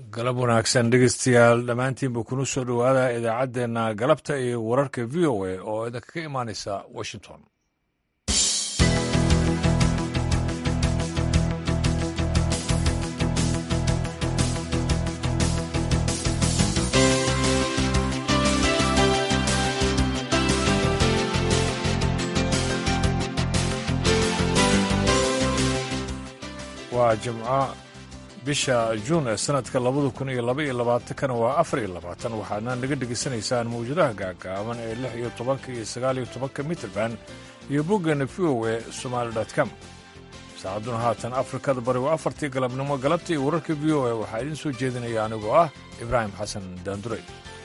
galab wanaagsan dhegeystayaal dhammaantiinba kuna soo dhowaada idaacaddeenna galabta iyo wararka v o a oo idinkaga imaanaysa washington waa jimco bisha juun ee sanadka labada kun iyo laba iyo labaatankana waa afar iyo labaatan waxaadna naga dhegaysanaysaan mawjadaha gaagaaban ee lix iyo tobanka iyo sagaal iyo tobanka mitrband iyo boggeena v o e somaali com saacadduna haatan afrikada bari waa afartii galabnimo galabta iyo wararka v o e waxaa idiin soo jeedinaya anigoo ah ibraahim xasan daandurey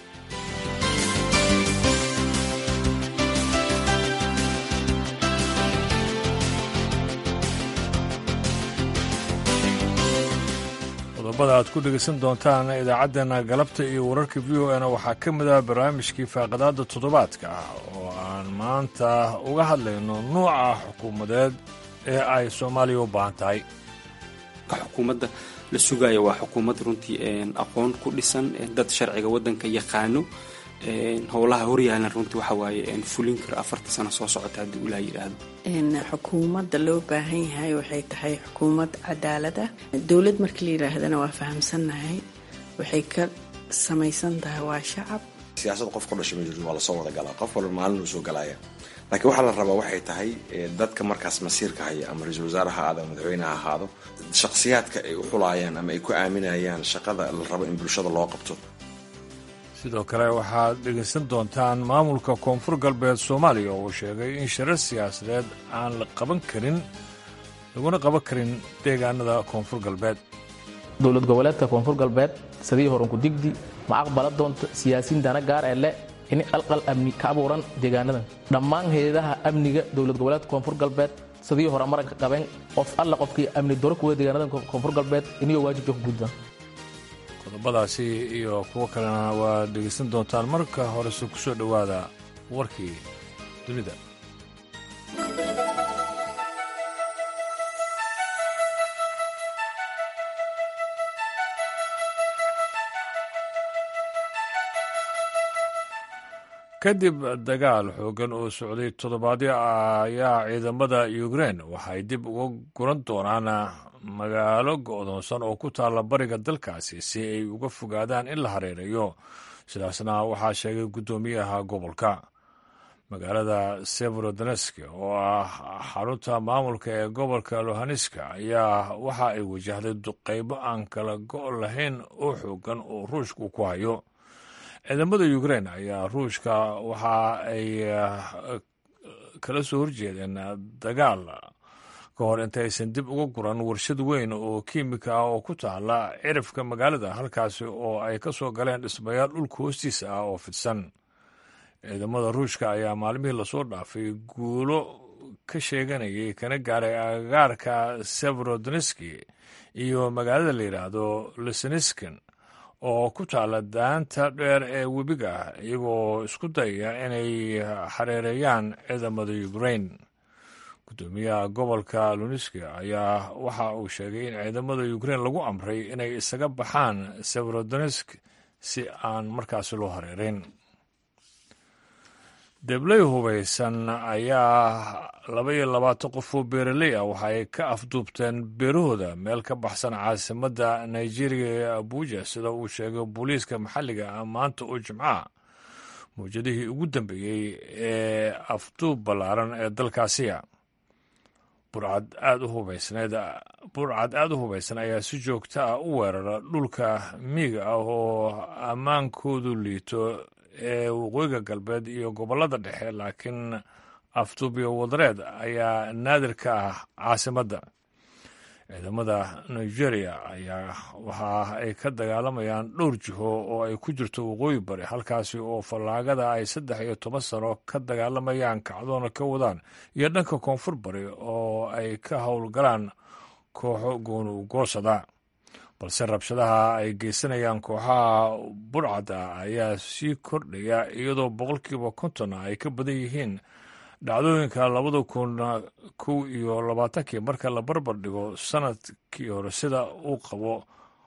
qodobada aad ku dhegaysan doontaan idaacaddeena galabta iyo wararka v o na waxaa ka mid ah barnaamijkii faaqadaadda toddobaadka ah oo aan maanta uga hadlayno nuuca xukuumadeed ee ay soomaaliya u baahan tahay xukuumadda la sugaayo waa xukuumad runtii aqoon ku dhisan dad sharciga waddanka yaqaano howlaha horyaalan runtii waxa waaye fulin kara afarta sano soo socota haddii ulaa yidhaahdo xukuumadda loo baahan yahay waxay tahay xukuumad cadaalad ah dowlad markii la yidhaahdana waa fahamsannahay waxay ka samaysan tahay waa shacab siyaasad qof ku dhashay ma jirto waa lasoo wada galaa qof walba maalin uu soo galaya laakiin waxaa la rabaa waxay tahay dadka markaas masiirka haya ama ra-iisul wasaare ha ahaado ama madaxweyne ha ahaado shakhsiyaadka ay u xulayaan ama ay ku aaminayaan shaqada la rabo in bulshada loo qabto sidoo kale waxaad dhegaysan doontaan maamulka koonfur galbeed soomaaliya oo uu sheegay in shirar siyaasadeed aan la qaban karin laguna qaban karin deegaanada koonfur galbeed dowlad goboleedka koonfur galbeed sadii horanku digdi ma aqbala doonto siyaasiin dana gaar ee leh in qalqal amni ka abuuran deegaanadan dhammaan hay-adaha amniga dowlad goboleedka koonfur galbeed sadii hore maranka qabeen qof alla qofkii amni doro kuwa deegaanadan koonfur galbeed iniyoo waajibka ku gudbaan qodobadaasi iyo kuwo kalena waad dhegaysan doontaan marka horese ku soo dhowaada warkii dunida kadib dagaal xooggan oo socday toddobaadyo ayaa ciidamada ukrein waxay dib uga guran doonaan magaalo go'doonsan oo ku taalla bariga dalkaasi si ay uga fogaadaan in la hareerayo sidaasna waxaa sheegay guddoomiyaha gobolka magaalada severodonesk oo ah xarunta maamulka ee gobolka lohaneska ayaa waxa ay wajahday duqaybo aan kala go' lahayn oo xooggan oo ruushku ku hayo ciidamada ukrein ayaa ruushka waxa ay kala soo horjeedeen dagaal ka hor intaysan dib uga guran warshad weyn oo kiimika ah oo ku taala cirifka magaalada halkaasi oo ay ka soo galeen dhismayaal dhulka hoostiisa ah oo fidsan ciidamada ruushka ayaa maalmihii lasoo dhaafay guulo ka sheeganayay kana gaaray agagaarka severodoneski iyo magaalada la yidhaahdo liseniskin oo ku taala daanta dheer ee webiga ah iyagoo isku dayaya inay xareereeyaan ciidamada ukrein guddoomiyaha gobolka luniski ayaa waxa uu sheegay in ciidamada ukrein lagu amray inay isaga baxaan severodonesk si aan markaasi loo hareereyn debley hubaysan ayaa laba iyo labaatan qof oo beeraley ah waxaay ka afduubteen beerahooda meel ka baxsan caasimadda nigeria ee abuja sida uu sheegay booliiska maxalliga ah maanta oo jimcaha mawjadihii ugu dambeeyey ee afduub ballaaran ee dalkaasiya burcad aada u hubaysneed burcad aada u hubaysan ayaa si joogto ah u weerara dhulka miiga ah oo ammaankoodu liito ee waqooyiga galbeed iyo gobollada dhexe laakiin afduubyo wadareed ayaa naadir ka ah caasimadda ciidamada nigeria ayaa waxa ay ka dagaalamayaan dhowr jiho oo ay ku jirto waqooyi bari halkaasi oo fallaagada ay saddex iyo toban sano ka dagaalamayaan kacdoona ka wadaan iyo dhanka koonfur bari oo ay ka howlgalaan kooxo goonugoosada balse rabshadaha ay geysanayaan kooxaha burcada ayaa sii kordhaya iyadoo boqolkiiba kontonna ay ka badan yihiin dhacdooyinka labada kun kow iyo labaatankii marka la barbar dhigo sanadkii hore sida uu qabo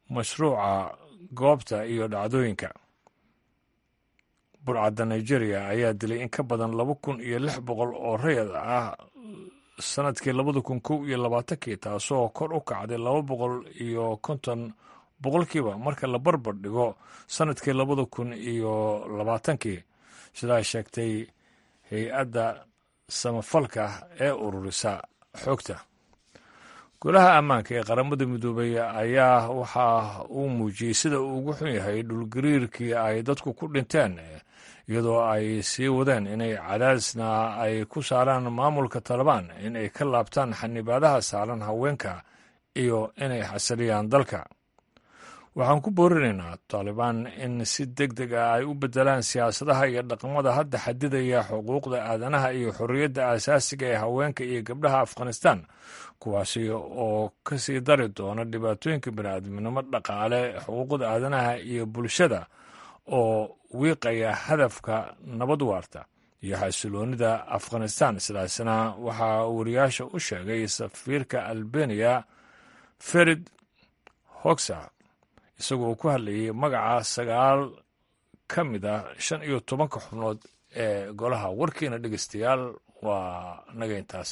mashruuca goobta iyo dhacdooyinka burcadda nigeria ayaa dilay in ka badan laba kun iyo lix boqol oo rayad ah sanadkii labada kun kow iyo labaatankii taasoo kor u kacday laba boqol iyo konton boqolkiiba marka la barbar dhigo sanadkii labada kun iyo labaatankii sidaa sheegtay hay-adda samafalka ee ururisa xogta golaha ammaanka ee qaramada midoobay ayaa waxa uu muujiyey sida uu ugu xun yahay dhulgariirkii ay dadku ku dhinteen iyadoo ay sii wadeen inay cadaadisna ay ku saaraan maamulka talabaan in ay ka laabtaan xanibaadaha saaran haweenka iyo inay xasiliyaan dalka waxaan ku boorinaynaa taalibaan in si deg deg ah ay u beddelaan siyaasadaha iyo dhaqamada hadda xadidaya xuquuqda aadanaha iyo xorriyadda aasaasiga ee haweenka iyo gabdhaha afghanistan kuwaasi oo ka sii dari doona dhibaatooyinka bini'aadminimo dhaqaale xuquuqda aadanaha iyo bulshada oo wiiqaya hadafka nabad waarta iyo xasiloonida afghanistan sidaasna waxaa wariyaasha u sheegay safiirka albeniya ferid hogsa isagoo ku hadlayay magaca sagaal ka mid ah shan iyo tobanka xubnood ee golaha warkiina dhegeystayaal waa naga intaas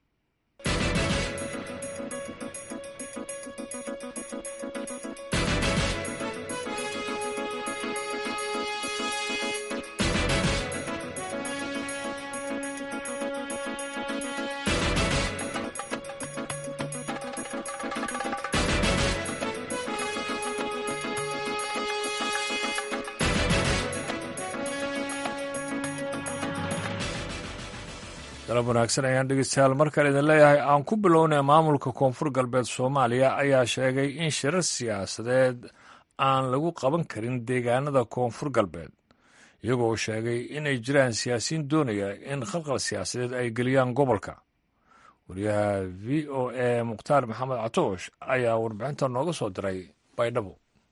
dalab wanaagsan ayaan dhegeystayaal mar kale idin leeyahay aan ku bilownay maamulka koonfur galbeed soomaaliya ayaa sheegay in shirar siyaasadeed aan lagu qaban karin deegaanada koonfur galbeed iyagoo sheegay inay jiraan siyaasiyiin doonaya in khalqal siyaasadeed ay geliyaan gobolka wariyaha v o a mukhtaar maxamed catoosh ayaa warbixinta nooga soo diray baydhabo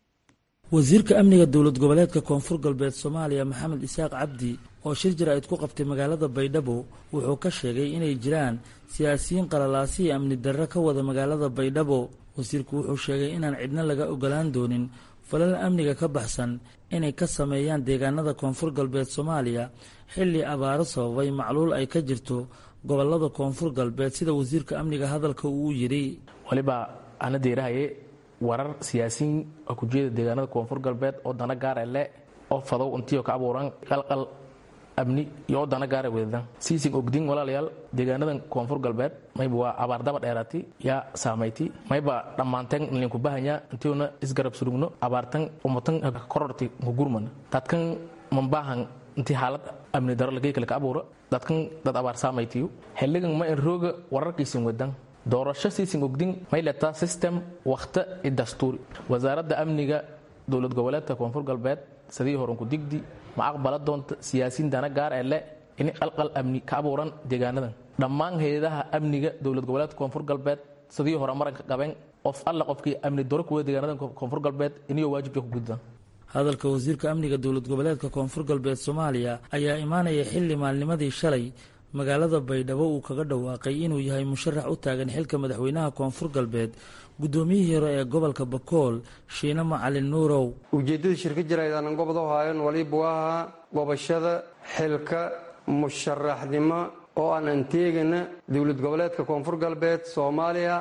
wasiirka amniga dowlad goboleedka koonfur galbeed soomaaliya maxamed isaaq cabdi oo shir jaraa'id ku qabtay magaalada baydhabo wuxuu ka sheegay inay jiraan siyaasiyiin qalalaasiya amni darro ka wada magaalada baydhabo wasiirku wuxuu sheegay inaan cidna laga ogolaan doonin falal amniga ka baxsan inay ka sameeyaan deegaanada koonfur galbeed soomaaliya xilli abaaro sababay macluul ay ka jirto gobolada koonfur galbeed sida wasiirka amniga hadalka uu yidhi waliba ana deerahaye warar siyaasiyiin oo ku jeeda deegaanada koonfur galbeed oo dana gaara le oo fadow intiio ka abuuran qalqal amni iyo oo dana gaara wedadan siisin ogdin walaalayaal deegaanadan koonfur galbeed mayba waa abaardaba dheeraati yaa saamayti mayba dhammaanteen nlinku bahanya intiuna isgarab surugno abaartan umatan kororti ngugurman dadkan mambahan inti xaalad amni daro lagay kale ka abuura dadkan dad abaar saamaytiyo xilligan ma in rooga wararkiisin wedan doorasho siisin ogdin may letaa system wakhta i dastuuri wasaaradda amniga dowlad goboleedka koonfur galbeed sidii horanku digdi ma aqbala doonta siyaasiin dana gaar ee le in qalqal amni ka abuuran deegaanadan dhammaan hay-adaha amniga dowlad goboleedka koonfur galbeed sidii hore maranka qabeen qof alla qofkii amni doro kuwa deegaanadan koonfur galbeed iniyo waajibka ku gudbaan hadalka wasiirka amniga dowlad goboleedka koonfur galbeed soomaaliya ayaa imaanaya xilli maalnimadii shalay magaalada baydhabo uu kaga dhawaaqay inuu yahay musharax u taagan xilka madaxweynaha koonfur galbeed guddoomiyihii hore ee gobolka bakool shiine macalin nuurow ujeeddada shirka jiraydaanan gobod u haayan waliba waa gobashada xilka musharaxnimo oo aan anteegana dowlad goboleedka koonfur galbeed soomaaliya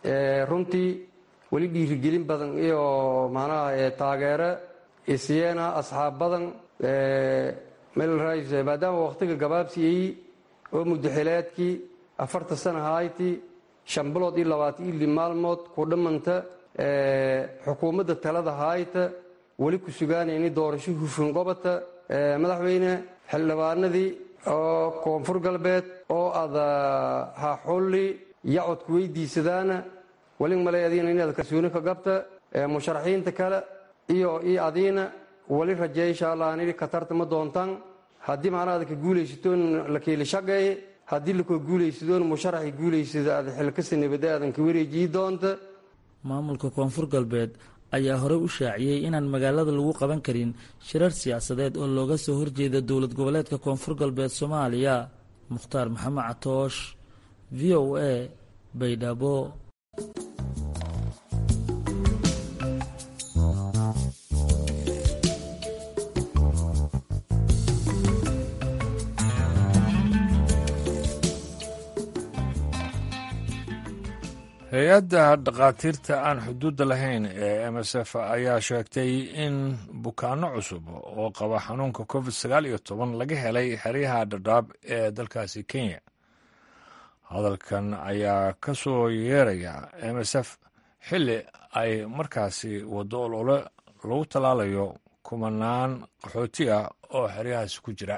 runtii weli dhiirigelin badan iyo macnaha taageero isyeena asxaab badan melrs maadaama wakhtiga gabaabsiyey oo muddaxileedkii afarta sana hayti shan bilood iyo labaatan ili maalmood ku dhammanta xukuumadda talada hayta weli ku sugaanayni doorasho hufun qobata madaxweyne xildhibaanadii oo koonfur galbeed oo ada haxulli yacodku weydiisadaana weli malay adiina inaad kalsooni ka gabta musharaxiinta kale iyo iyo adiina weli rajeey insha allah anidhi katarta ma doontaan haddii macnaha aad ka guulaysatoon la keeli shaqeeye haddii lakoo guulaysadoon musharaxi guulaysada aad xilkasa nabada aadan ka wareejiyi doonta maamulka koonfur galbeed ayaa horey u shaaciyey inaan magaalada lagu qaban karin shirar siyaasadeed oo looga soo horjeeda dowlad goboleedka koonfur galbeed soomaaliya mukhtaar maxamed catoosh v o a baydhabo hay-adda dhakhaatiirta aan xuduudda lahayn ee m s f ayaa sheegtay in bukaano cusub oo qaba xanuunka covid sagaal iyo toban laga helay xeryaha dhadhaab ee dalkaasi kenya hadalkan ayaa ka soo yeeraya m s f xilli ay markaasi waddo olole lagu tallaalayo kumanaan qaxooti ah oo xeryahaasi ku jira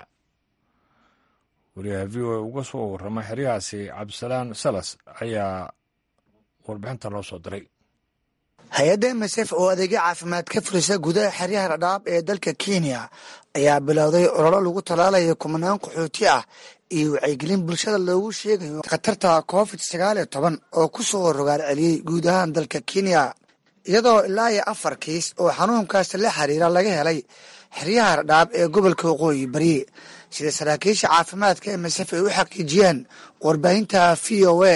wariyaha v o a uga soo warrama xeryahaasi cabdisalaan salas ayaa warbixinta noo soo diray hay-adda msf oo adeegyo caafimaad ka furisa gudaha xeryaha dhadhaab ee dalka kenya ayaa bilowday ololo lagu tallaalayo kumanaan qaxooti ah iyo wacyigelin bulshada loogu sheegayo khatarta covid sagaal iyo toban oo ku soo rogaal celiyey guud ahaan dalka kenya iyadoo ilaa iyo afar kiis oo xanuunkaas la xiriira laga helay xeryaha dhadhaab ee gobolka waqooyi bari sida saraakiisha caafimaadka msf ay u xaqiijiyeen warbaahinta v o a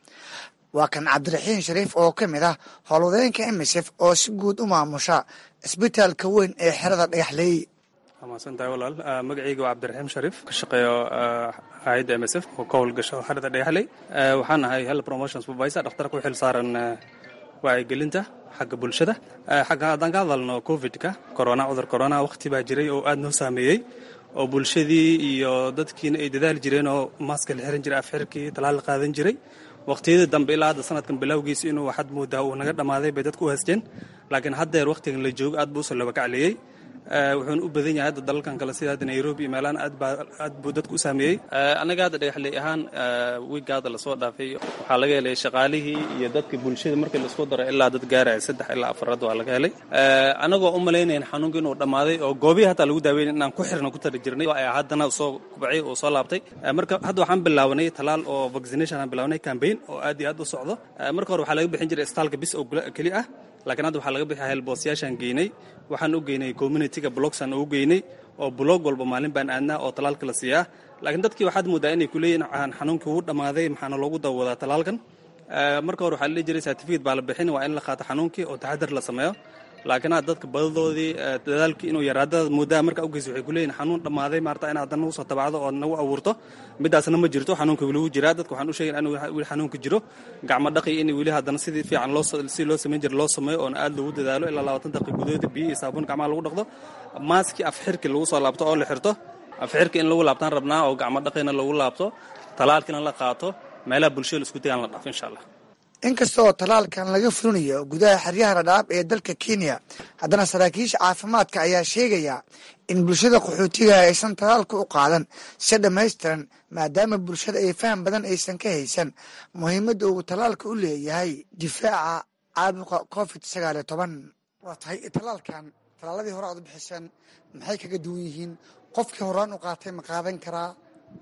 waa kan cabdiraxiin shariif oo ka mid ah howlwadeenka msf oo si guud u maamusha isbitaalka weyn ee xerada dhagaxleey waa mahadsantahay walaal magacayga waa cabdiraxiim shariif ka shaqeeyo hay-adda m s f oo ka howlgasho xerada dhagaxley waxaan ahay health promotion supervisor dhakhtarka u xil saaran wacyigelinta xagga bulshada xagga haddaan ka hadalno covid-ka corona cudur corona wakhti baa jiray oo aad noo saameeyey oo bulshadii iyo dadkiina ay dadaali jireen oo maaska la xiran jiray afxirkii talaal la qaadan jiray waqtiyadii dambe ilaa hadda sanadkan bilowgiisa inuu waxaad moodaa uu naga dhammaaday bay dadku u haysteen laakiin haddeer wakhtigan la joogo aad buu usoo labakacliyey wuxuuna u badan yahay hadda dalalkan kale sida hadda nairobi iyo meelahan aad buu dadku u saameeyey annaga hadda dhagaxley ahaan wiigga hadda lasoo dhaafay waxaa laga helay shaqaalihii iyo dadka bulshada markii laisku daro ilaa dad gaaraya saddex ilaa afarad waa laga helay annagoo u malaynayn xanuunka inuu dhammaaday oo goobihii hataa lagu daaweynay inaan ku xirna ku tari jirnay haddana soo kubacay oo soo laabtay marka hadda waxaan bilaawnay talaal oo vaccination aan bilaawnay campaign oo aad iyo aad u socdo marka hore waxaa laga bixin jiray istaalka bis oo keli ah laakiin hadda waxaa laga bixi helboosyaashaan geynay waxaan u geynay communityga blogsaan ugu geynay oo blog walba maalin baan aadnaa oo talaalka la siiyaa laakiin dadkii waxaad moodaa inay kuleeyihin xanuunkii wuu dhammaaday maxaana loogu dawadaa talaalkan marka hore waxaa la dhihi jiray certificate baa la bixin waa in la qaato xanuunkii oo taxadar la sameeyo laakiin hadda dadka badadoodii dadaalkii inuu yaraada moodaa marka ugeys waxay kuleeyihin xanuun dhammaaday maarta in haddana nagu soo tabacdo oo nagu abuurto midaasna ma jirto xanuunka weli wuu jiraa dadka waxaan u sheegay in weli xanuunka jiro gacmo dhaqi in weli haddana sidii fiican loo si loo samayn jira loo sameeyo oona aad loogu dadaalo ilaa labaatan daqiiq gudahooda biyo iyo saabuun gacmaha lagu dhaqdo maaskii afxirki lagu soo laabto oo la xirto afxirki in lagu laabtaan rabnaa oo gacmo dhaqina lagu laabto talaalkina la qaato meelaha bulshada la isku dagaan la dhaafo insha allah inkasta oo talaalkan laga fulinayo gudaha xeryaha dhadhaab ee dalka kenya haddana saraakiisha caafimaadka ayaa sheegaya in bulshada qaxootiga aysan talaalka u qaadan si dhammaystiran maadaama bulshada ay faham badan aysan ka haysan muhiimadda uu talaalka u leeyahay difaaca caabuqa covid sagaal iyo toban waa tahay talaalkan talaaladii hore aad u bixiseen maxay kaga duwan yihiin qofkii horaan u qaatay ma qaadan karaa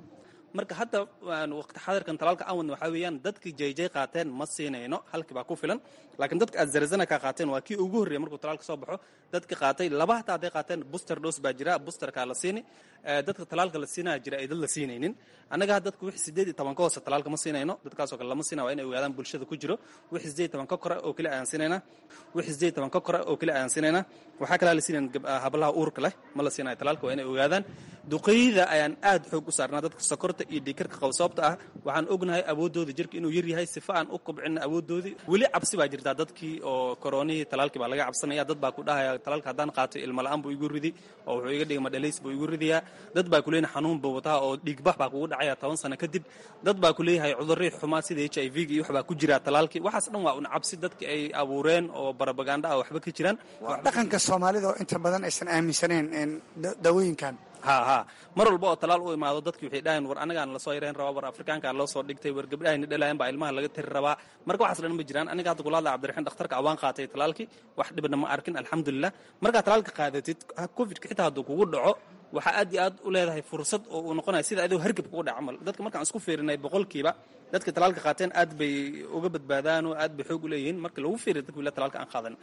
marka hadda waqti xadirkan talaalka aan wadna waxaa weeyaan dadkii jayjay qaateen ma siinayno halkii baa ku filan laakiin dadka aad zarazana ka qaateen waa kii ugu horreeyay markuu talaalka soo baxo dadka qaatay laba hataa hadday qaateen booster dose baa jira boosterkaa la siini dadka talaalka la siinaya jira ay dad la siinaynin annaga ha dadka wixii sideed iyo toban ka hoose talaalka ma siinayno dadkaasoo kale lama siina waa inay ogaadaan bulshada ku jiro wixii sideed iyo toban ka kore oo keli ayaan siinaynaa wixii sideed iyo toban ka kore oo keli ayaan siinaynaa waxaa kalaa la siinayn hablaha uurka leh ma la siinayo talaalka waa inay ogaadaan duqeyda ayaan aad xoog u saarnaa dadka sokorta iyo dhiikarka qaba sababta ah waxaan ognahay awoodooda jirka inuu yar yahay sifa aan u kobcina awoodoodii weli cabsi baa jirtaa dadkii oo koronihii talaalkii baa laga cabsanaya dad baa ku dhahaya talaalka haddaan qaato ilmo la-aan buu igu ridi oo wuxuu iga dhigay madhalays buu igu ridayaa dad baa kuleeyahay xanuun buu wataa oo dhiigbax baa kugu dhacaya toban sano kadib dad baa kuleeyahay cudurrii xumaa sida h i v ga iyo wax baa ku jira talaalkii waxaas dhan waa un cabsi dadki ay abuureen oo barabaganda ah waxba ka jiraan waa dhaqanka soomaalida oo inta badan aysan aaminsanayn daawooyinkan ha ha mar walba oo talaal u imaado dadki waxay dhahayn war anagaan lasoo yareen rabaa war afrikaankaa loo soo dhigtay war gabdhahayna dhalayan baa ilmaha laga tiri rabaa marka waxaas dhan ma jiraan aniga hadda kula hadla cabdiraxiin dhakhtarka awaan qaatay talaalkii wax dhibna ma arkin alxamdulilah markaa talaalka qaadatid covidka xitaa hadduu kugu dhaco waxaa aad iyo aad u leedahay fursad oo uu noqonaya sida adoo hargab kugu dhaca camal dadka markaan isku fiirinay boqolkiiba dadka talaalka qaateen aad bay uga badbaadaan oo aad bay xoog u leeyihiin marka lagu fiiriyo dadka wila talaalka aan qaadan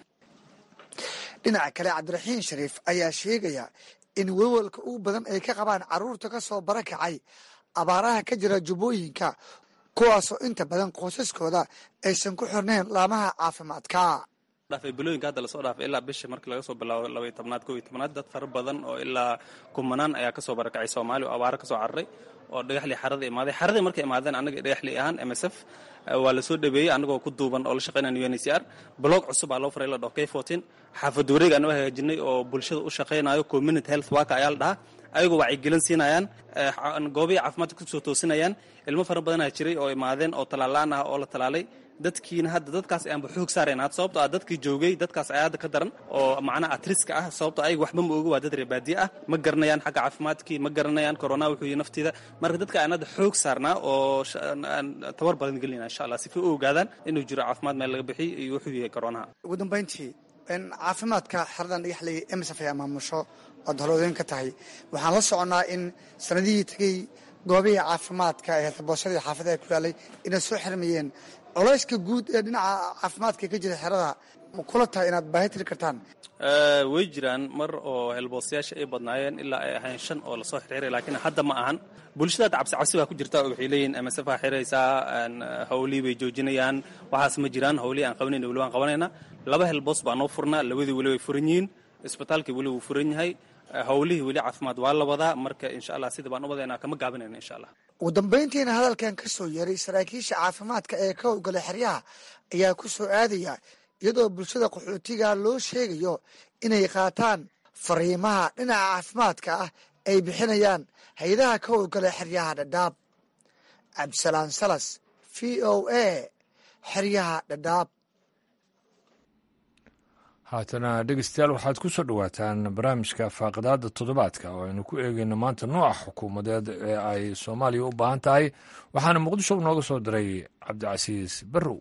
dhinaca kale cabdiraxiin shariif ayaa sheegaya in welwalka ugu badan ay ka qabaan carruurta ka soo barakacay abaaraha ka jira jubbooyinka kuwaasoo inta badan qoysaskooda aysan ku xirnayn laamaha caafimaadka dhaafay bilooyinka hadda lasoo dhaafay ilaa bisha markii laga soo bilaabo labaiyo tobnaad koo iyo tobnaad dad fara badan oo ilaa kumanaan ayaa kasoo barakacay soomaaliya oo abaaro kasoo cararay oo dhagaxlii xarada imaaday xaradii markay imaadeen annaga dhagaxlii ahaan m s f waa lasoo dhabeeyey annagoo ku duuban oo la shaqeynaya u n c r blog cusub aa loo faray la dhaho k fourteen xaafad wareeg anoo hagaajinay oo bulshada u shaqeynayo community health worker ayaa la dhahaa ayagoo wacyigelin siinayaan goobihii caafimaadka kusoo toosinayaan ilmo fara badanaa jiray oo imaadeen oo talaalaan ah oo la talaalay dadkiina hadda dadkaas ayaanba xoog saarayn had sababto ah dadkii joogay dadkaas ayaa hadda ka daran oo macnaha atriska ah sababto ayaga waxba ma oga waa dad reebaadiye ah ma garanayaan xagga caafimaadkii ma garanayaan corona wuxuu yihi naftiida marka dadka aan hadda xoog saarnaa oo tabar badan gelinaa insha allah sifa u ogaadaan inuu jiro caafimaad meel laga bixiy iyo wuxuu yahay coronaha ugu dambayntii caafimaadka xaradan dhagaxley emsaf ayaa maamusho ood holoodeyn ka tahay waxaan la soconnaa in sanadihii tegey goobihii caafimaadka ee boosadii xaafadaha ku yaalay inay soo xirmayeen colayska guud ee dhinaca caafimaadka ka jira xerada ma kula tahay inaad baahi tiri kartaan way jiraan mar oo helboostayaasha ay badnaayeen ilaa ay ahayn shan oo lasoo xirxiray laakiin hadda ma ahan bulshada cabsi cabsi baa ku jirta oo waxay leeyihin msf aa xiraysaa hawlihii bay joojinayaan waxaas ma jiraan hawlihii aan qabanayn weli waan qabanayna laba helboos baa noo furnaa labadii weli way furan yihiin isbitaalkii weli wuu furan yahay hawlihii weli caafimaad waa la wadaa marka insha allah sida baan u wadaynaa kama gaabinayna insha allah ugu dambayntiina hadalkan ka soo yeeray saraakiisha caafimaadka ee ka howlgala xeryaha ayaa ku soo aadaya iyadoo bulshada qaxootiga loo sheegayo inay qaataan fariimaha dhinaca caafimaadka ah ay bixinayaan hay-adaha ka howlgala xeryaha dhadhaab cabdisalaan salas v o a xeryaha dhadhaab haatana dhegeystayaal waxaad ku soo dhowaataan barnaamijka faaqidaada toddobaadka oo aynu ku eegeyno maanta nooca xukuumadeed ee ay soomaaliya u baahan tahay waxaana muqdisho nooga soo diray cabdicasiis barrow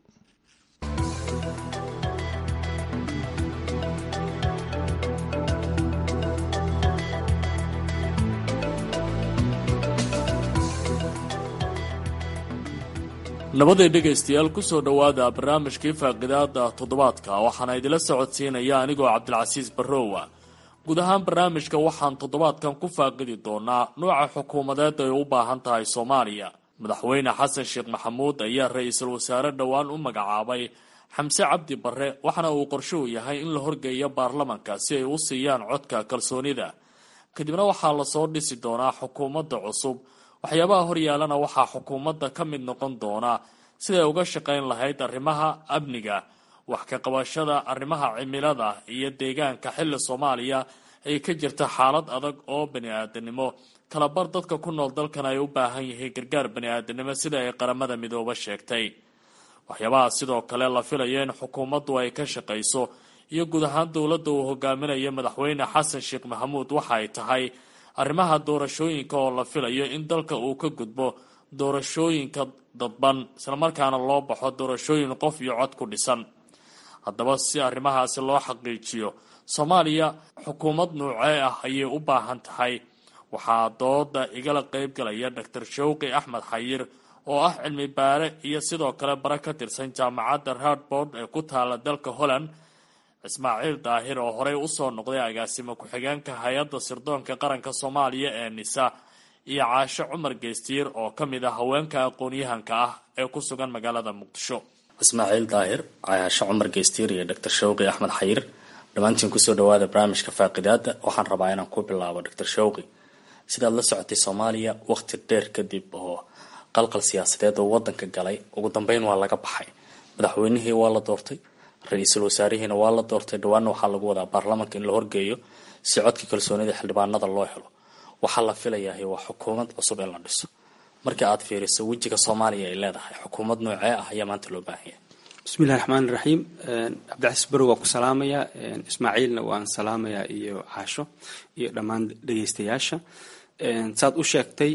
labadii dhegaystayaal ku soo dhowaada barnaamijkii faaqidaada toddobaadka waxaana idila socodsiinaya anigoo cabdilcasiis barrowa guud ahaan barnaamijka waxaan toddobaadkan ku faaqidi doonaa nuuca xukuumadeed ay u baahan tahay soomaaliya madaxweyne xasan sheekh maxamuud ayaa ra-iisul wasaare dhowaan u magacaabay xamse cabdi barre waxaana uu qorsho u yahay in la horgeeyo baarlamanka si ay u siiyaan codka kalsoonida kadibna waxaa lasoo dhisi doonaa xukuumadda cusub waxyaabaha horyaalana waxaa xukuumadda ka mid noqon doona siday uga shaqayn lahayd arrimaha amniga wax ka qabashada arrimaha cimilada iyo deegaanka xilli soomaaliya ay ka jirta xaalad adag oo bani-aadanimo kalabar dadka ku nool dalkan ay u baahan yihiin gargaar bani-aadanimo sida ay qaramada midooba sheegtay waxyaabaha sidoo kale la filayo in xukuumaddu ay ka shaqayso iyo guud ahaan dowladda uu hogaaminayo madaxweyne xasan sheekh maxamuud waxa ay tahay arrimaha doorashooyinka oo la filayo in dalka uu ka gudbo doorashooyinka dadban islamarkaana loo baxo doorashooyin qof iyo cod ku dhisan haddaba si arrimahaasi loo xaqiijiyo soomaaliya xukuumad nuucee ah ayay u baahan tahay waxaa dooda igala qeybgalaya doctor shawqi axmed xayir oo ah cilmi baare iyo sidoo kale bare ka tirsan jaamacadda radbord ee ku taala dalka holland ismaaciil daahir oo horey usoo noqday agaasimo ku-xigeenka hay-adda sirdoonka qaranka soomaaliya ee nisa iyo caasho cumar geystiir oo ka mid ah haweenka aqoon-yahanka ah ee ku sugan magaalada muqdisho ismaaciil daahir caasho cumar geystiir iyo doctor shawqi axmed xayir dhammaantiin kusoo dhawaada barnaamijka faaqidaada waxaan rabaa inaan ku bilaabo doctor shawqi sidaad la socotay soomaaliya waqti dheer kadib oo qalqal siyaasadeed oo wadanka galay ugu dambeyn waa laga baxay madaxweynihii waa la doortay ra-iisul wasaarihiina waa la doortay dhawaana waxaa lagu wadaa baarlamanka in la horgeeyo si codka kalsoonida xildhibaanada loo helo waxaa la filayahay waa xukuumad cusub in la dhiso markii aad fiiriso wejiga soomaaliya ay leedahay xukuumad noocee ah ayaa maanta loo baahan yahay bismillahi raxmaan raxiim cabdicasiis barow waa ku salaamayaa ismaaciilna waan salaamayaa iyo caasho iyo dhammaan dhegeystayaasha saad u sheegtay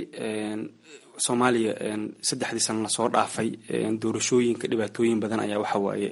soomaaliya saddexdii sano lasoo dhaafay doorashooyinka dhibaatooyin badan ayaa waxawaaye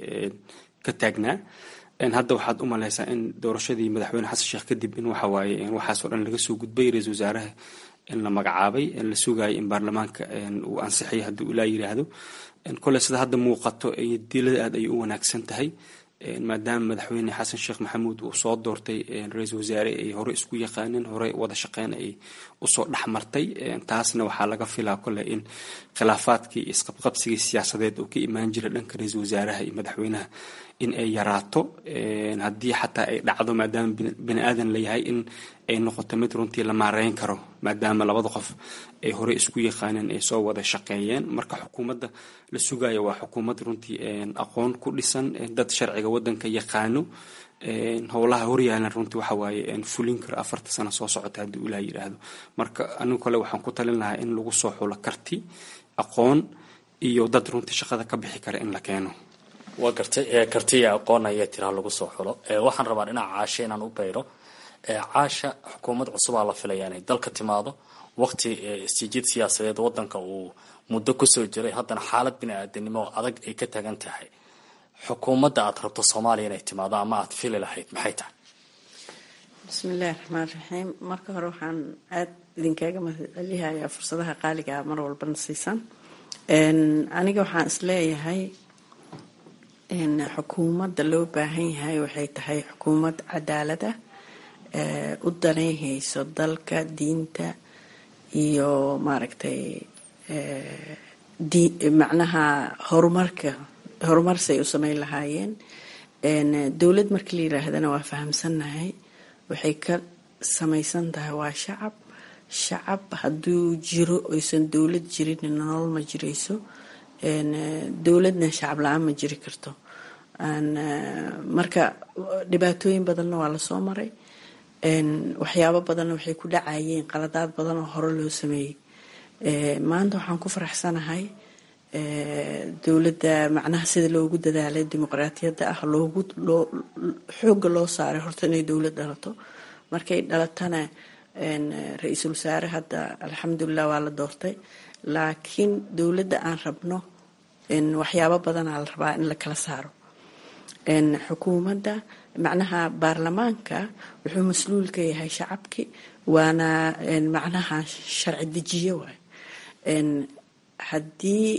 ka taagnaa hadda waxaad u maleysaa in doorashadii madaxweyne xasan sheekh kadib in waxawaaye waxaasoo dhan laga soo gudbay ra-iisul wasaaraha in la magacaabay la sugayo in baarlamaanka uu ansixiyo haddii uu ilaa yiraahdo kole sida hadda muuqato dilada aad ay u wanaagsan tahay maadaama madaxweyne xasan sheekh maxamuud uu soo doortay ra-iisul wasaare ay hore isku yaqaaneen hore wada shaqeyn ay usoo dhexmartay taasna waxaa laga filaa kole in khilaafaadkii isqabqabsigii siyaasadeed uu ka imaan jira dhanka ra-iisul wasaaraha iyo madaxweynaha in ay yaraato haddii xataa ay dhacdo maadaama bini aadan layahay in ay noqoto mid runtii la maareyn karo maadaama labada qof ay horey isku yaqaaneen ay soo wada shaqeeyeen marka xukuumadda la sugayo waa xukuumad runtii aqoon ku dhisan dad sharciga wadanka yaqaano howlaha horyaalan runtii waxa waaye fulin karo afarta sano soo socota haddii ilaah yidhaahdo marka anigu kale waxaan ku talin lahaa in lagu soo xulo karti aqoon iyo dad runtii shaqada ka bixi kara in la keeno waa gartay kartiya aqoon ayaa tiraa lagu soo xulo waxaan rabaa dhinaca caasha inaan u bayro caasha xukuumad cusubaa la filaya inay dalka timaado waqti isjiid siyaasadeed wadanka uu muddo kusoo jiray haddana xaalad bini-aadanimo adag ay ka tagan tahay xukuumadda aad rabto soomaaliya inay timaado ama aad fili lahayd maxay tahay bismillahi raxmaan raxiim marka hore waxaan aada idinkaaga mahadcelihayaa fursadaha qaaligaa mar walbana siisan aniga waxaan isleeyahay xukuumadda loo baahan yahay waxay tahay xukuumad cadaalada u danayhayso dalka diinta iyo maaragtay macnaha horumarka horumarsay u sameyn lahaayeen dowlad marka la yiraahdana waa fahamsannahay waxay ka samaysan tahay waa shacab shacab hadduu jiro oysan dowlad jirin nolol ma jirayso dowladna shacab la-aan ma jiri karto marka dhibaatooyin badanna waa lasoo maray waxyaabo badanna waxay ku dhacayeen qaladaad badan oo hore loo sameeyey maanta waxaan ku faraxsanahay dowladda macnaha sida loogu dadaalay dimuqraatiyadda ah loogu loo xoogga loo saaray horta inay dowlad dhalato markay dhalatana ra-iisul wasaare hadda alxamdulilah waa la doortay laakiin dowladda aan rabno waxyaabo badanaa la rabaa in la kala saaro xukuumadda macnaha baarlamaanka wuxuu mas-luul ka yahay shacabki waana macnaha sharci dejiye waay haddii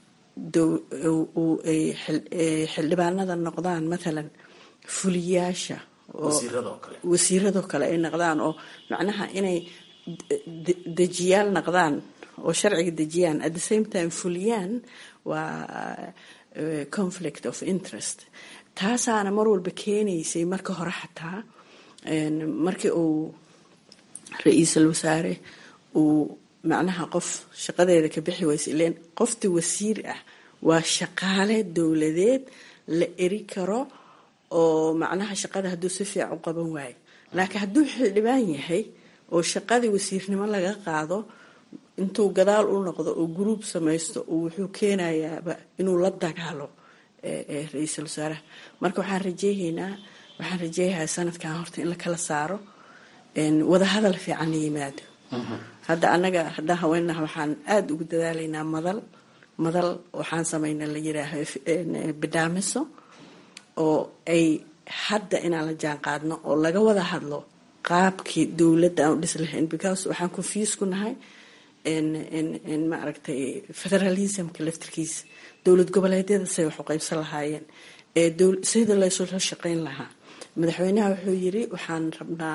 xildhibaanada noqdaan mathalan fuliyaasha wasiiradoo kale ay noqdaan oo macnaha inay dejiyaal noqdaan oo sharciga dejiyaan at the same time fuliyaan waa conflict of interest taasaana mar walba keenaysay marka hore xataa markii uu ra-iisul wasaare uu macnaha qof shaqadeeda ka bixi waysa ileen qofti wasiir ah waa shaqaale dowladeed la eri karo oo macnaha shaqada hadduu si fiican u qaban waayo laakiin hadduu xildhibaan yahay oo shaqadii wasiirnimo laga qaado intuu gadaal u noqdo oo guruub samaysto wuxuu keenayaaba inuu la dagaalo ra-iisul wasaaraha marka waxaan rajeehaynaa waxaan rajeeyahaa sanadkan horta in la kala saaro wadahadal fiican la yimaado hadda anaga haddaan haweenaha waxaan aada ugu dadaalaynaa madal madal waxaan samayna la yiraaho bidhaamiso oo ay hadda inaan la jaan qaadno oo laga wada hadlo qaabkii dowladda aan u dhis lahayn because waxaan confuse ku nahay maaragtay federalismka laftirkiisa dowlad goboleedyada say wax u qaybsan lahaayeen sida laysula shaqeyn lahaa madaxweynaha wuxuu yiri waxaan rabnaa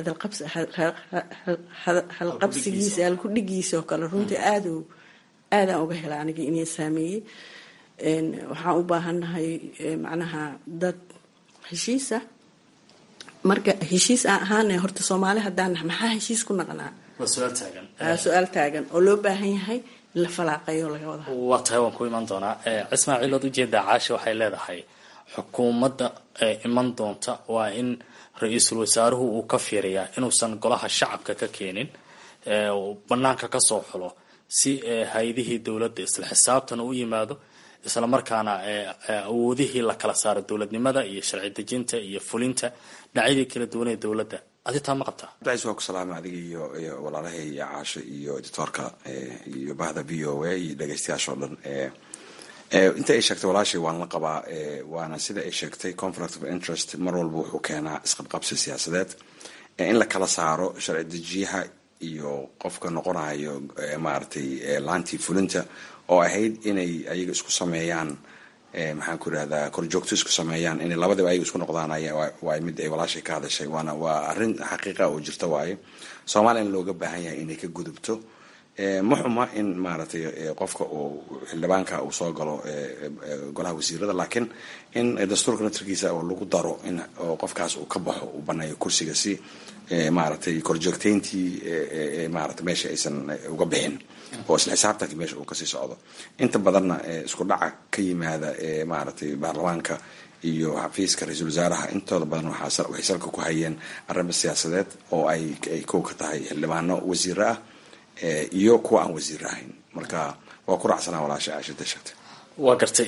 hadalqabsigiisa halkudhigiisa oo kale runtii aad aadaan uga hela aniga inay saameeyey waxaan u baahannahay macnaha dad heshiisa marka heshiis aan ahaana horta soomaali haddaan maxaa heshiis ku naqnaa su-aal taagan oo loo baahan yahay in la falaaqayo laga wada waa tahay waan ku iman doonaa cismaaciil ood ujeedaa caasha waxay leedahay xukuumadda iman doonta waa in ra-iisul wasaaruhu uu ka fiiriyaa inuusan golaha shacabka ka keenin banaanka kasoo xulo si hay-adihii dowladda isla xisaabtan u yimaado isla markaana awoodihii la kala saaro dowladnimada iyo sharci dejinta iyo fulinta dhinacyadii kala duwanee dowladda adi taa ma qabtaa abdicais waa ku salaama adiga iyo iyo walaalahay iyo caasho iyo editoorka iyo bahda v o a iyo dhegeystayaasha o dhan inta ay sheegtay walaashay waan la qabaa waana sida ay sheegtay conflict of interest mar walba wuxuu keenaa isqabqabsi siyaasadeed in la kala saaro sharci dejiyaha iyo qofka noqonayo maaragtay laantii fulinta oo ahayd inay ayaga isku sameeyaan maxaan ku irahdaa korjoogto isku sameeyaan inay labadaba ayaga isku noqdaan waay mid ay walaashay ka hadashay waana waa arrin xaqiiqa oo jirta waaye soomaaliya in looga baahan yahay inay ka gudubto ma xuma in maaragtay qofka uu xildhibaanka uu soo galo golaha wasiirada laakiin in dastuurka naftarkiisa oo lagu daro in qofkaas uu ka baxo uu baneeyo kursiga si maaragtay korjoogteyntii maarata meesha aysan uga bixin oo isla xisaabtanki meesha uu kasii socdo inta badanna isku dhaca ka yimaada maaragtay baarlamaanka iyo xafiiska ra-iisul wasaaraha intooda badan waxay salka ku hayeen arrimo siyaasadeed oo ay kow ka tahay xildhibaano wasiiro ah iyo kuwa aan wasiir ahayn marka waa ku raacsanaa walaasha aashada sheegtay waa gartay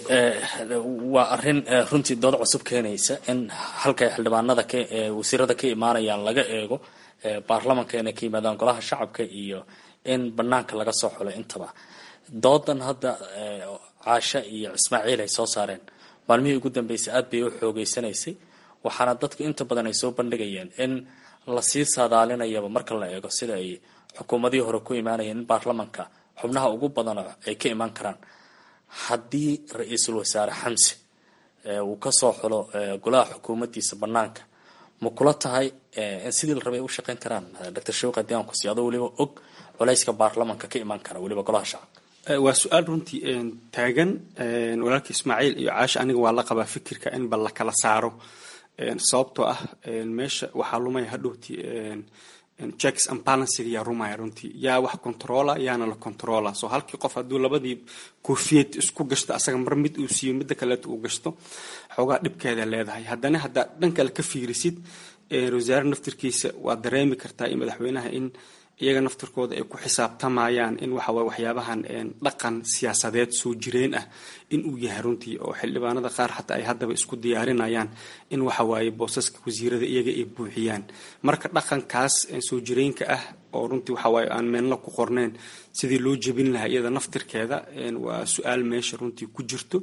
waa arin runtii dood cusub keenaysa in halkay xildhibaanada wasiirada ka imaanayaan laga eego baarlamanka inay ka yimaadaan golaha shacabka iyo in banaanka laga soo xulay intaba doodan hadda caasha iyo ismaaciil ay soo saareen maalmihii ugu dambeysay aad bay u xoogeysanaysay waxaana dadku inta badan ay soo bandhigayeen in lasii saadaalinayaba marka la eego sida ay xukuumadihii hore ku imaanayeen in baarlamanka xubnaha ugu badan ay ka imaan karaan haddii ra-iisul wasaare xamse uu kasoo xulo golaha xukuumaddiisa banaanka ma kula tahay in sidii la rabay ay u shaqeyn karaan doctor shawq haddii aan kusiiyo adoo weliba og culayska baarlamanka ka imaan kara weliba golaha shacabka waa su-aal runtii taagan walaalka ismaaciil iyo caasha aniga waa la qabaa fikirka in bal la kala saaro sababtoo ah meesha waxaa lumaya hadhowti checks and balancega yaa rumaya runtii yaa wax controla yaana la controla so halkii qof hadduu labadii koofiyad isku gashto asaga mar mid uu siiyo midda kaleeta uu gashto xoogaa dhibkeeda leedahay haddana haddaad dhan kale ka fiirisid wasaare naftirkiisa waad dareemi kartaa iyo madaxweynaha in iyaga naftirkooda ay ku xisaabtamayaan in waxaway waxyaabahan dhaqan siyaasadeed soo jireen ah in uu yahay runtii oo xildhibaanada qaar xataa ay haddaba isku diyaarinayaan in waxawaaye boosaska wasiirada iyaga ay buuxiyaan marka dhaqankaas soo jireenka ah oo runtii waxawaaye aan meenla ku qorneyn sidii loo jebin lahaa iyada naftirkeeda waa su-aal meesha runtii ku jirto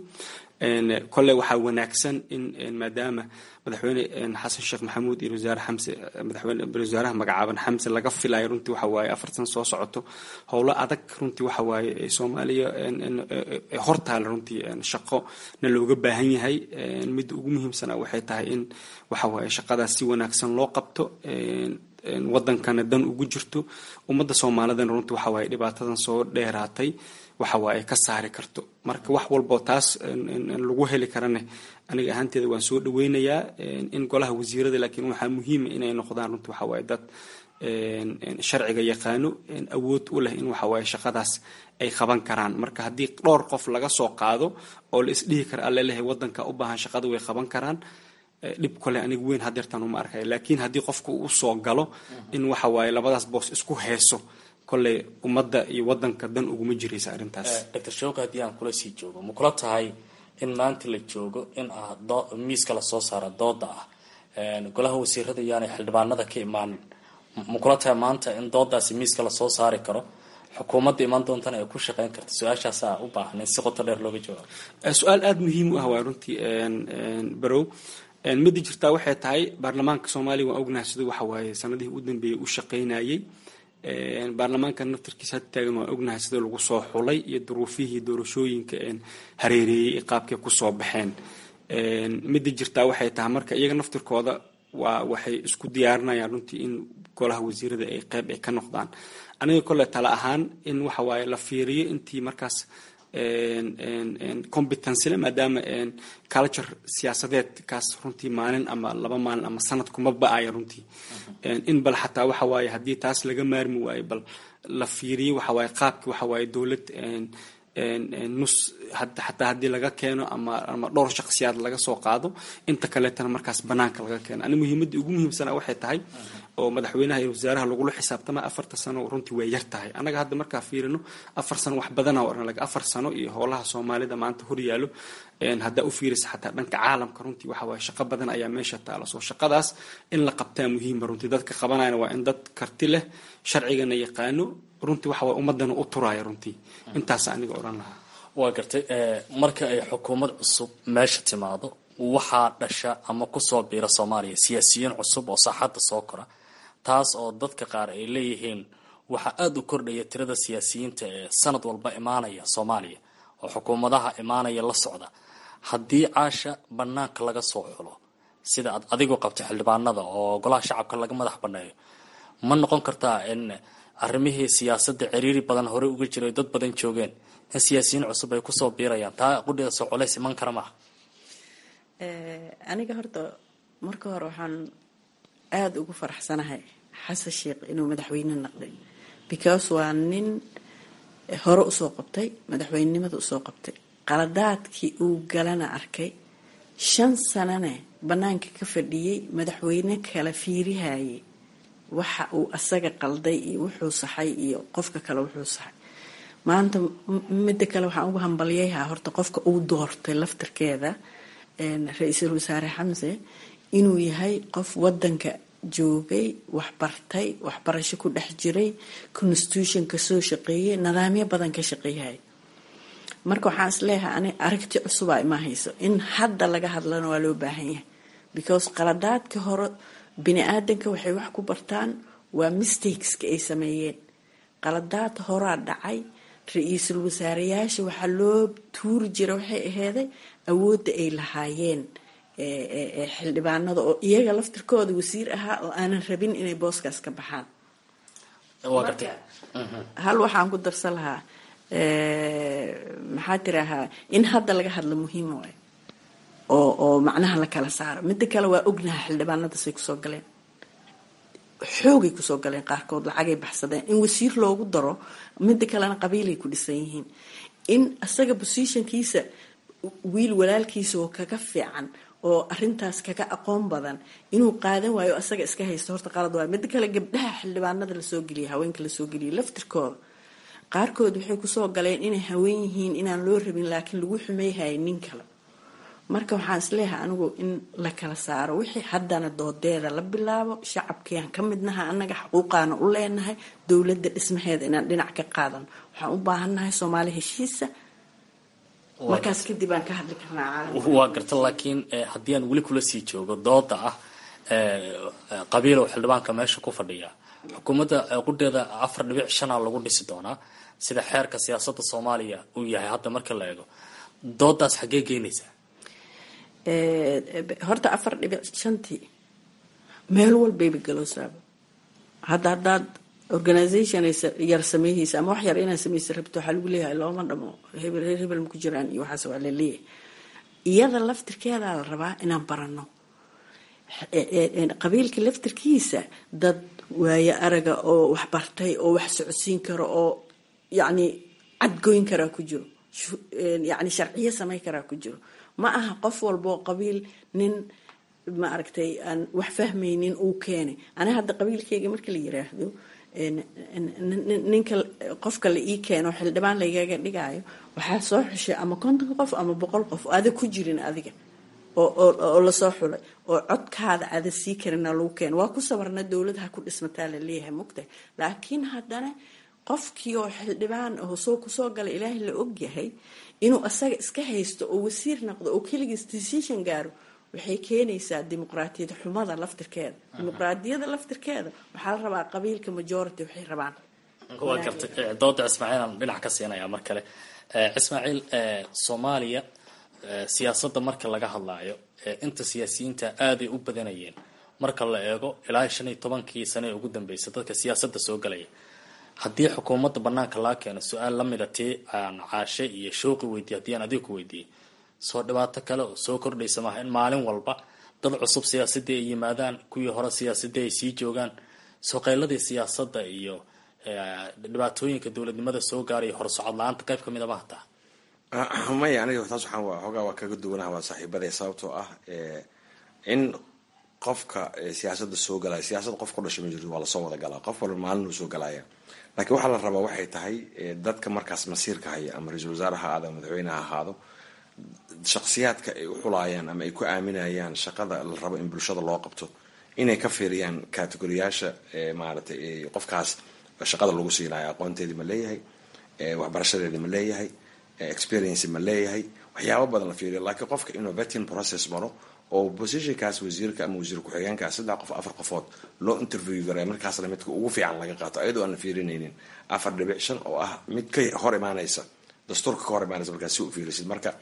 kole waxaa wanaagsan in maadaama madaxweyne xasan sheekh maxamuud iyo wasaare xamse madaxweyne wasaaraha magacaaban xamse laga filayo runtii waxa waaye afar san soo socoto howlo adag runtii waxa waaye soomaaliya hortaala runtii shaqo na looga baahan yahay midda ugu muhiimsana waxay tahay in waxa waaye shaqadaas si wanaagsan loo qabto wadankana dan ugu jirto ummadda soomaalidana runtii waxa waaye dhibaatadan soo dheeraatay waxa waaye ka saari karto marka wax walboo taas lagu heli karane aniga ahaanteeda waan soo dhaweynayaa in golaha wasiirada laakiin waxaa muhiima inay noqdaan runtii waxa waaye dad sharciga yaqaano awood u leh in waxa waaye shaqadaas ay qaban karaan marka haddii dhowr qof laga soo qaado oo la isdhihi kara allelehay wadanka u baahan shaqada way qaban karaan dhib kole aniga weyn hadeertaan uma arkaya laakiin haddii qofka uu soo galo in waxa waaye labadaas boos isku heeso kolley ummadda iyo wadanka dan uguma jiraysa arrintaas doctor shawqi haddii aan kula sii joogo ma kula tahay in maanta la joogo in ah miiska lasoo saara dooda ah golaha wasiirada yaanay xildhibaanada ka imaanin ma kula tahay maanta in doodaasi miiska lasoo saari karo xukuumadda imaan doontana ay ku shaqeyn karta su-aashaasa u baahan in si qoto dheer looga jawaabo su-aal aada muhiim u ah waa runtii barow midda jirtaa waxay tahay baarlamaanka soomaaliya waan ognahay siduu waxa waaye sanadihii u dambeeyey u shaqaynayay baarlamaanka naftarkiisa had taagan waan ognahay sida lagu soo xulay iyo duruufihii doorashooyinka hareereeyey ee qaabkay kusoo baxeen midda jirtaa waxay tahay marka iyaga naftirkooda waa waxay isku diyaarinayaan runtii in golaha wasiirada ay qeyb ay ka noqdaan aniga kole tale ahaan in waxa waaye la fiiriyo intii markaas competencyle maadaama culture siyaasadeed kaas runtii maalin ama laba maalin ama sanad kuma ba-aya runtii in bal xataa waxa waaye haddii taas laga maarmi waayo bal la fiiriyo waxa waaye qaabki waxa waaye dowlad nus xataa haddii laga keeno ama ama dhowr shakhsiyaad laga soo qaado inta kaleetana markaas banaanka laga keeno ani muhiimadda ugu muhiimsana waxay tahay oo madaxweynaha iyo wasaaraha lagula xisaabtama afarta sano runtii way yar tahay annaga hadda markaa fiirino afar sano wax badana oran laga afar sano iyo howlaha soomaalida maanta horyaalo haddaa u fiirisa xataa dhanka caalamka runtii waxa waaye shaqo badan ayaa meesha taala soo shaqadaas in la qabtaa muhiima runtii dadka qabanayana waa in dad karti leh sharcigana yaqaano runtii waxa waye ummadana u turaya runtii intaasa aniga odhan lahaa waa gartay marka ay xukuumad cusub meesha timaado waxaa dhasha ama kusoo biira soomaaliya siyaasiyiin cusub oo saaxadda soo kora taas oo dadka qaar ay leeyihiin waxaa aada u kordhaya tirada siyaasiyiinta ee sanad walba imaanaya soomaaliya oo xukuumadaha imaanaya la socda haddii caasha banaanka laga soo xulo sida aad adigu qabto xildhibaanada oo golaha shacabka laga madax baneeyo ma noqon kartaa in arrimihii siyaasadda ciriiri badan horey uga jiray dad badan joogeen in siyaasiyiin cusub ay kusoo biirayaan taa qudheeda soo colays iman kara maaha aniga horta marka hore waxaan aada ugu faraxsanahay xasan sheekh inuu madaxweyne noqday because waa nin hore usoo qabtay madaxweynenimada usoo qabtay qaladaadkii uu galana arkay shan sanane banaanka ka fadhiyey madaxweyne kala fiirihayay waxa uu asaga qalday iyo wuxuu saxay iyo qofka kale wuxuu saxay maanta midda kale waxaan ugu hambalyayaa horta qofka uu doortay laftarkeeda ra-iisul wasaare xamse inuu yahay qof wadanka joogay waxbartay waxbarasho ku dhex jiray constitution kasoo shaqeeyay nidaamyo badan ka shaqeeyay marka waxaan isleeyahay ani aragti cusubaa ima hayso in hadda laga hadlana waa loo baahan yahay because qaladaadka hore bini aadanka waxay wax ku bartaan waa mistakeska ay sameeyeen qaladaad horaa dhacay ra-iisul wasaareyaasha waxaa loo tuuri jira waxay aheeday awoodda ay lahaayeen xildhibaanada oo iyaga laftirkooda wasiir ahaa oo aanan rabin inay booskaas ka baxaan hal waxaan ku darsan lahaa maxaa tirahaa in hadda laga hadlo muhiim waay oo oo macnaha la kala saaro midda kale waa ognaha xildhibaanadasay kusoo galeen xoogay kusoo galeen qaarkood lacagay baxsadeen in wasiir loogu daro midda kalena qabiilay ku dhisan yihiin in asaga positionkiisa wiil walaalkiisa oo kaga fiican oo arintaas kaga aqoon badan inuu qaadan waayo asaga iska haysto horta qalad waayo midda kale gabdhaha xildhibaanada lasoo geliya haweenka lasoo geliya laftirkooda qaarkood waxay kusoo galeen inay haween yihiin inaan loo rabin laakiin lagu xumeyhaya nin kale marka waxaan isleeyahay anigu in la kala saaro wixii haddana doodeeda la bilaabo shacabkiiaan ka midnaha annaga xaquuqaana u leenahay dowladda dhismaheeda inaan dhinac ka qaadano waxaan u baahannahay soomaali heshiisa markaas kadib aan ka hadli karnaa waa garta laakiin haddii aan weli kula sii joogo dooda ah qabiilow xildhibaanka meesha ku fadhiya xukuumadda qudheeda afar dhibic shanaa lagu dhisi doonaa sida xeerka siyaasadda soomaaliya uu yahay hadda marka la eego doodaas xaggee geynaysaa horta afar dhibic shantii meel walbayba galoosaaba hadda haddaad organisation yar sameeyeysa ama wax yar inaad sameysa rabto waxaa lagu leeyahay looma dhamo hebel reer hebel maku jiraan iyo waxaas waa la leeyahay iyada laftirkeedaa la rabaa inaan barano qabiilka laftirkiisa dad waayo araga oo wax bartay oo wax socodsiin karo oo yacni cadgoyn karaa ku jiro yacni sharciyo samey karaa ku jiro ma aha qof walboo qabiil nin ma aragtay aan wax fahmaynin uu keenay ani hadda qabiilkeyga marka la yiraahdo ninka qofka la ii keeno xildhibaan laygaga dhigaayo waxaa soo xushay ama konton qof ama boqol qof ada ku jirin adiga oo lasoo xulay oo codkaada ada sii karina lagu keeno waa ku sabarna dowladaha ku dhismataa la leeyahay mugtahay laakiin haddana qofkii oo xildhibaan aho soo kusoo gala ilaahay la ogyahay inuu asaga iska haysto oo wasiir noqdo oo keligiis decision gaaro waxay keenaysaa dimuqraatiyad xumada laftirkeeda dimuqraadiyada laftirkeeda waxaa la rabaa qabiilka majority waxay rabaan waa gartay dooda ismaaciil aan dhinac ka siinaya mar kale ismaaciil soomaaliya siyaasadda marka laga hadlaayo inta siyaasiyiinta aaday u badanayeen marka la eego ilaa shan iyo tobankii sane ee ugu dambeysay dadka siyaasadda soo galaya haddii xukuumadda banaanka laga keeno su-aal lamida tii aan caashe iyo shooqi weydiiye haddii aan adiga ku weydiiyey soo dhibaato kale oo soo kordhaysa maaha in maalin walba dad cusub siyaasadii ay yimaadaan kuwii hore siyaasadii ay sii joogaan soqeyladii siyaasadda iyo dhibaatooyinka dowladnimada soo gaaraya horsocod la-aanta qayb kamid a ma hataa maya aniga taas waxaan xoogaa waa kaga duwanaha waa saaxiibaday sababtoo ah in qofka siyaasada soo galaya siyaasad qof ku dhashay ma jirto waa lasoo wada galaa qof walba maalin uu soo galaya laakiin waxaa la rabaa waxay tahay dadka markaas masiirka haya ama ra-iisul wasaare ha ahaado madaxweyne ha ahaado shaksiyaadka ay u xulaayaan ama ay ku aaminayaan shaqada la rabo in bulshada loo qabto inay ka fiiriyaan kategoriyaasha maaratay qofkaas shaqada lagu siinayo aqoonteedii ma leeyahay waxbarashadeedii ma leeyahay experience ma leeyahay waxyaaba badan la fiiriyo laakiin qofka inuu vetting process maro oo positionkaas wasiirka ama wasiir ku-xigeenkaas saddex qof afar qofood loo interview garay markaasna midka ugu fiican laga qaato ayadoo aan la fiirinaynin afar dhibic shan oo ah mid ka hor imaanaysa dastuurka ka hor imaanaysa markaas si u fiirisid marka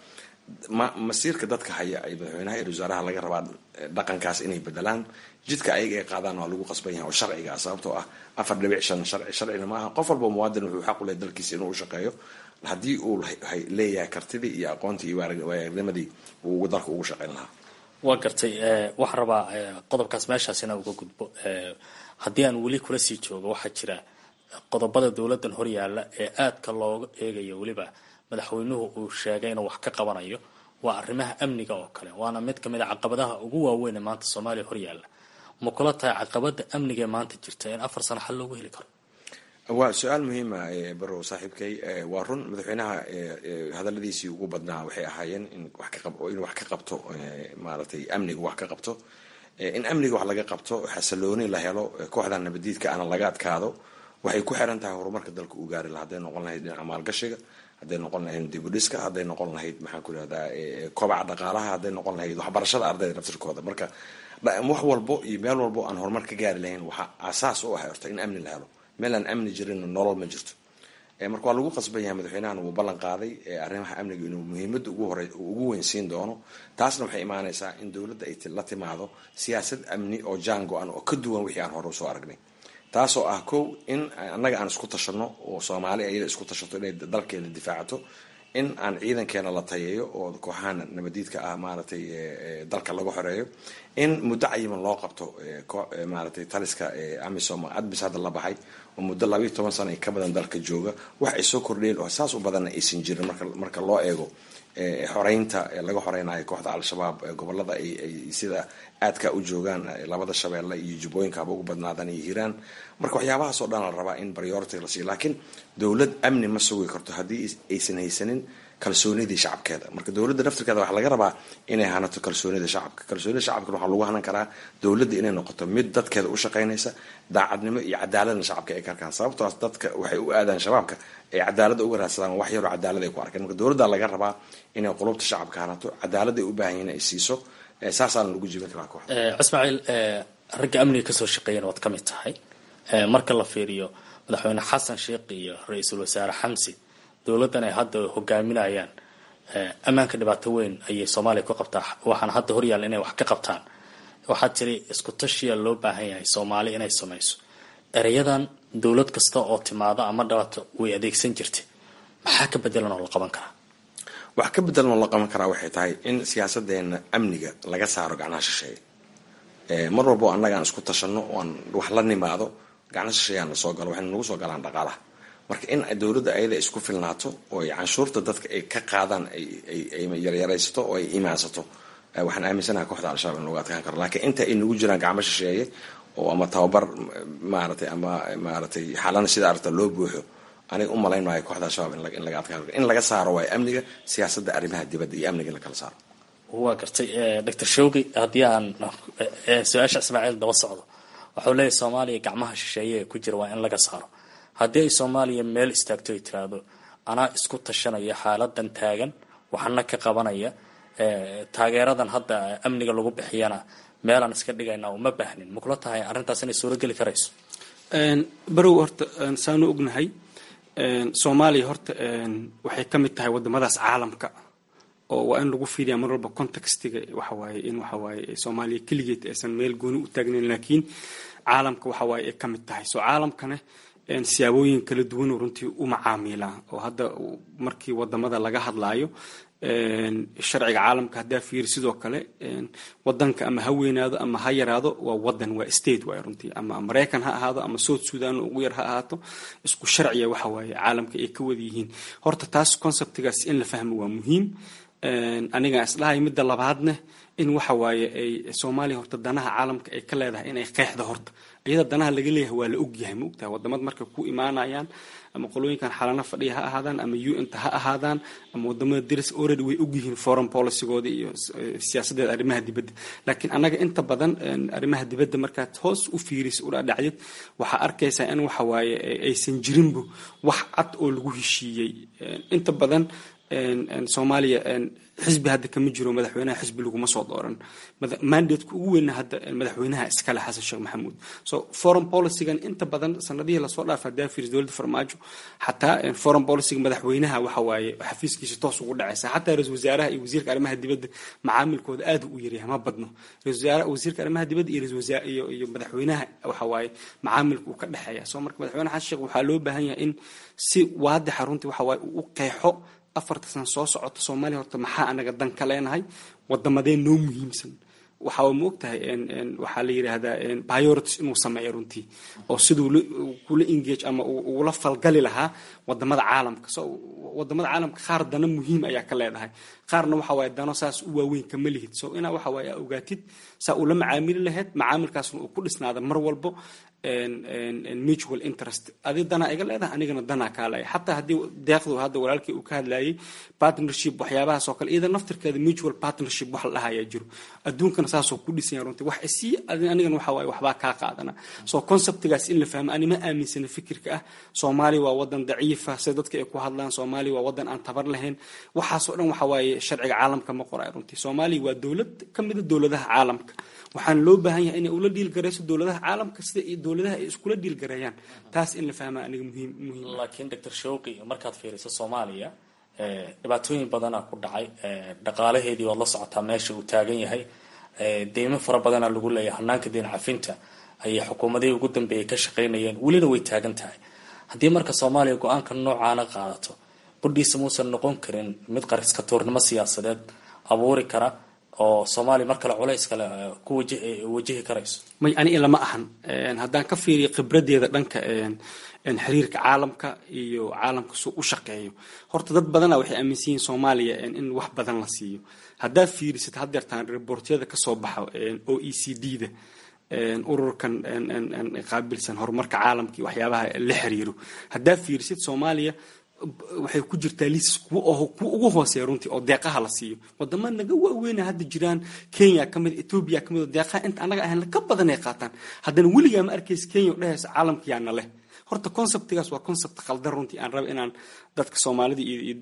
masiirka dadka haya ay madaxweynaha iyo wasaaraha laga rabaa dhaqankaas inay bedelaan jidka ayaga ay qaadaan waa lagu qasban yahay oo sharciga ah sababtoo ah afar dhibic shan sharci sharcina maaha qof walba muwaadin wuxuu xaq u lehay dalkiisa inuu u shaqeeyo haddii uu leeyahay kartidii iyo aqoontii iyo waayagnimadii uu dalka ugu shaqeyn lahaa waa gartay waxaan rabaa qodobkaas meeshaas inaan uga gudbo haddii aan weli kula sii joogo waxaa jira qodobada dowladdan horyaalla ee aadka looga eegayo weliba madaxweynuhu uu sheegay inuu wax ka qabanayo waa arrimaha amniga oo kale waana mid kamid a caqabadaha ugu waaweyn ee maanta soomaaliya horyaalla ma kula tahay caqabada amniga ee maanta jirta in afar sano xal loogu heli karo waa su-aal muhiima barow saaxiibkay waa run madaxweynaha hadaladiisii ugu badnaa waxay ahaayeen in in wax ka qabto maaragtay amniga wax ka qabto in amniga wax laga qabto xasilooni la helo kooxda nabadiidka ana laga adkaado waxay ku xiran tahay horumarka dalka uu gaari laha hadday noqon lahayd dhinaca maalgashiga hadday noqon lahayd dibudhiska hadday noqon lahayd maxaan ku irahdaa kobaca dhaqaalaha hadday noqon lahayd waxbarashada ardayda naftirkooda marka wax walbo iyo meel walbo aan horumar ka gaari lahayn waxaa asaas u ah horta in amni la helo meel aan amni jirin nolol ma jirto marka waa lagu qasban yahay madaxweynahan wuu ballan qaaday arrimaha amniga inuu muhiimada ugu hore ugu weynsiin doono taasna waxay imaanaysaa in dowladda ay la timaado siyaasad amni oo jaan go-an oo ka duwan wixii aan hore usoo aragnay taasoo ah kow in annaga aan isku tashano oo soomaali ayada isku tashato inay dalkeena difaacato in aan ciidankeena la tayeeyo oo kooxahan nabadiidka ah maaragtay dalka laga xoreeyo in muddo cayiman loo qabto maaragtay taliska amisom admis hadda la baxay oo muddo labayo toban sano ay ka badan dalka jooga wax ay soo kordheen oo saas u badanna aysan jirin marka marka loo eego xoreynta laga xoreynayo kooxda al-shabaab gobolada ay sida aadka u joogaan labada shabeelle iyo jubbooyinka haba ugu badnaadan iyo hiiraan marka waxyaabahaas oo dhan la rabaa in priority la siiyo laakiin dowlad amni ma sugi karto haddii aysan haysanin kalsoonidii shacabkeeda marka dowladda naftirkeeda waxaa laga rabaa inay hanato kalsoonida shacabka kalsoonida shacabka waxaa lagu hanan karaa dowladda inay noqoto mid dadkeeda u shaqeynaysa daacadnimo iyo cadaaladna shacabka ay ka arkaan sababtoas dadka waxay u aadaan shabaabka ay cadaalada uga raadsadaan wax yaroo cadaalad ay ku arkeen marka dowladda laga rabaa inay qulubta shacabka hanato cadaalad ay u baahan yihin ay siiso saasaana lagu jibin karaa kooxda cismaaciil ragga amniga kasoo shaqeeyana waad ka mid tahay marka la fiiriyo madaxweyne xasan sheekh iyo ra-iisul wasaare xamsi dowladdan ay hadda hogaaminayaan ammaanka dhibaato weyn ayay soomaaliya ku qabtaa waxaana hadda horyaalla inay wax ka qabtaan waxaad tiri isku tashiya loo baahan yahay soomaali inay samayso ereyadan dowlad kasta oo timaado ama dhibaato way adeegsan jirtay maxaa ka bedelan oo la qaban karaa wax ka bedelan oo la qaban karaa waxay tahay in siyaasadeena amniga laga saaro gacnaha shisheeye mar walbo annaga aan isku tashano oan wax la nimaado gacna shisheeyaan lasoo galo waxayna nagu soo galaan dhaqaalaha marka in dowladda ayada isku filnaato oo ay canshuurta dadka ay ka qaadaan ay yaryaraysato oo ay imaansato waxaan aaminsanaha kooxda al-shabaab in lagu adkaan karo laakiin inta ay nagu jiraan gacmo shisheeye oo ama tababar maaratay ama maaratay xalana sida aragta loo buuxo aniga u malayn maayo kooxda al-shabaab in laga adkaan karo in laga saaro waayo amniga siyaasadda arrimaha dibadda iyo amniga in la kala saaro waa gartay doctor shawgi haddii aan su-aasha ismaaciil daba socdo waxuu leeyahy soomaaliya gacmaha shisheeye ee ku jira waa in laga saaro haddii ay soomaaliya meel istaagto ay tiraahdo anaa isku tashanaya xaaladan taagan waxana ka qabanaya taageeradan hadda amniga lagu bixiyana meelaan iska dhigayna uma baahnin makula tahay arrintaas inay suurogeli karayso barow horta saanu ognahay soomaaliya horta waxay ka mid tahay wadamadaas caalamka oo waa in lagu fiiriyaa mar walba contextiga waxawaaye in waxawaaye soomaaliya keligeed aysan meel gooni u taagnayn laakiin caalamka waxawaaye ay ka mid tahay soo caalamkane siyaabooyin kala duwanoo runtii u macaamilaa oo hadda markii wadamada laga hadlaayo sharciga caalamka haddaa fiiri sidoo kale wadanka ama ha weynaado ama ha yaraado waa wadan waa state waay runtii ama maraykan ha ahaado ama south sudan ugu yar ha ahaato isku sharciya waxa waaye caalamka ay ka wada yihiin horta taas conceptigaas in la fahmo waa muhiim aniga isdhahay midda labaadne in waxa waaye ay soomaaliya horta danaha caalamka ay ka leedahay inay qeexda horta iyada danaha laga leeyahay waa la ogyahay ma ogtahay wadamad markay ku imaanayaan ama qolooyinkan xalana fadhiya ha ahaadaan ama un-ta ha ahaadaan ama wadamada diris already way ogyihiin foreign policygooda iyo siyaasadeeda arrimaha dibadda laakiin annaga inta badan arrimaha dibadda markaad hoos u fiiriso u dhadhacyad waxaa arkaysaa in waxa waaye aysan jirinbu wax cad oo lagu heshiiyey inta badan soomaaliya xisbi hadda kama jiro madaxweynaha xisbi laguma soo dooran mandateka ugu weyna hadda madaxweynaha iskale xasan sheekh maxamuud so foreign policygan inta badan sanadihii lasoo dhaafa hadaa fiiris dowladda farmaajo xataa foreign policyga madaxweynaha waxa waaye xafiiskiisa toos ugu dhacaysa xataa ra-isul wasaaraha iyo wasiirka arrimaha dibadda macaamilkooda aad u yaryahay ma badno wasiirka arrimaha dibadda iyo iyo madaxweynaha waxa waaye macaamilka uu ka dhexeeya so marka madaxweyne xasan sheekh waxaa loo baahan yahay in si waadixa runtii waxa waaye uu u qeexo afarta sana soo socota soomaaliya horta maxaa anaga dan ka leenahay wadamadee noo muhiimsan waxaa ma ogtahay waxaa la yidhaahdaa priorities inuu sameeyo runtii oo siduu kula engage ama ugula falgali lahaa wadamada caalamka so wadamada caalamka qaar dana muhiim ayaa ka leedahay qaarna waxa waaye dano saas u waaweyn kama lihid so inaa waxa waaye aa ogaatid saa ula macaamili lahayd macaamilkaasna uu ku dhisnaada mar walbo mutual interest adi danaa iga leedahay anigana danaa kaa leeyahay xataa haddii deeqdu hadda walaalkii uu ka hadlayay partnership waxyaabahaas oo kale iyada naftirkeeda mutual partnership wax la dhahayaa jiro adduunkana saasoo ku dhisanya runtii wax isii anigana waxa waaye waxbaa kaa qaadana so conceptigaas in la fahmo ani ma aaminsana fikirka ah soomaaliya waa wadan daciifa sida dadka ay ku hadlaan soomaaliya waa wadan aan tabar lahayn waxaasoo dhan waxa waaye sharciga caalamka ma qoray runtii soomaaliya waa dowlad ka mida dowladaha caalamka waxaana loo baahan yahay inay ula dhiilgarayso dowladaha caalamka sida dowladaha ay iskula dhiilgareeyaan taas in la fahmaa aniga muhiim muhiim laakiin doctor shawqi markaad fiiriso soomaaliya dhibaatooyin badana ku dhacay dhaqaalaheedii waad la socotaa meesha uu taagan yahay deymo fara badana lagu leeyahay hanaanka deen cafinta ayay xukuumadihii ugu dambeeyay ka shaqaynayeen welina way taagan tahay haddii marka soomaaliya go-aanka noocaana qaadato budhiisa muusan noqon karin mid qariska tuurnimo siyaasadeed abuuri kara oo soomaaliya mar kale culays kale ku wajihi karayso may ani ilama ahan haddaan ka fiiriyo khibradeeda dhanka xiriirka caalamka iyo caalamka suu u shaqeeyo horta dad badana waxay aaminsan yihiin soomaaliya in wax badan la siiyo haddaa fiirisid haddeertaan rebortyada kasoo baxa o e c d da ururkan qaabilsan horumarka caalamka iyo waxyaabaha la xiriiro haddaa fiirisid soomaaliya waxay ku jirtaa liisas kuwa ugu hooseeya runtii oo deeqaha la siiyo wadama naga waaweyna hadda jiraan kenya kamid etoobiya kamid oo deeqaha inta anaga ahayn ka badan ay qaataan haddana weligaa ma arkaysa kenya oo dhehaysa caalamka yaana leh horta conceptigaas waa concept khaldan runtii aan raba inaan dadka soomaalida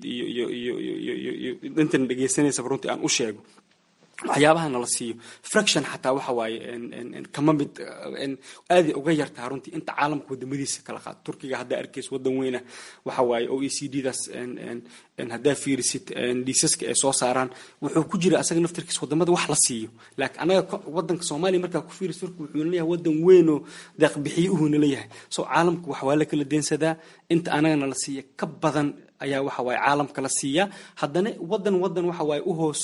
iyo intan dhegeysanaysaba runtii aan u sheego waxyaabaha nala siiyo fraction xataa waxa waaye kama mid aaday uga yartaha runtii inta caalamka wadamadiisa kala qaado turkiga haddaa arkaysa wadan weyna waxa waaye o e c d daas haddaa fiirisid liisaska ay soo saaraan wuxuu ku jira asaga naftarkiisa wadamada wax la siiyo laakiin anaga wadanka soomaaliya markaa ku fiirisid turki wuxuu leeyahay wadan weyn oo deeqbixiyo uhuna leeyahay so caalamka wax waa la kala deensadaa inta anagana la siiya ka badan ayaa waxa waaye caalamka la siiyaa haddana wadan wadan waxa waaye uhoos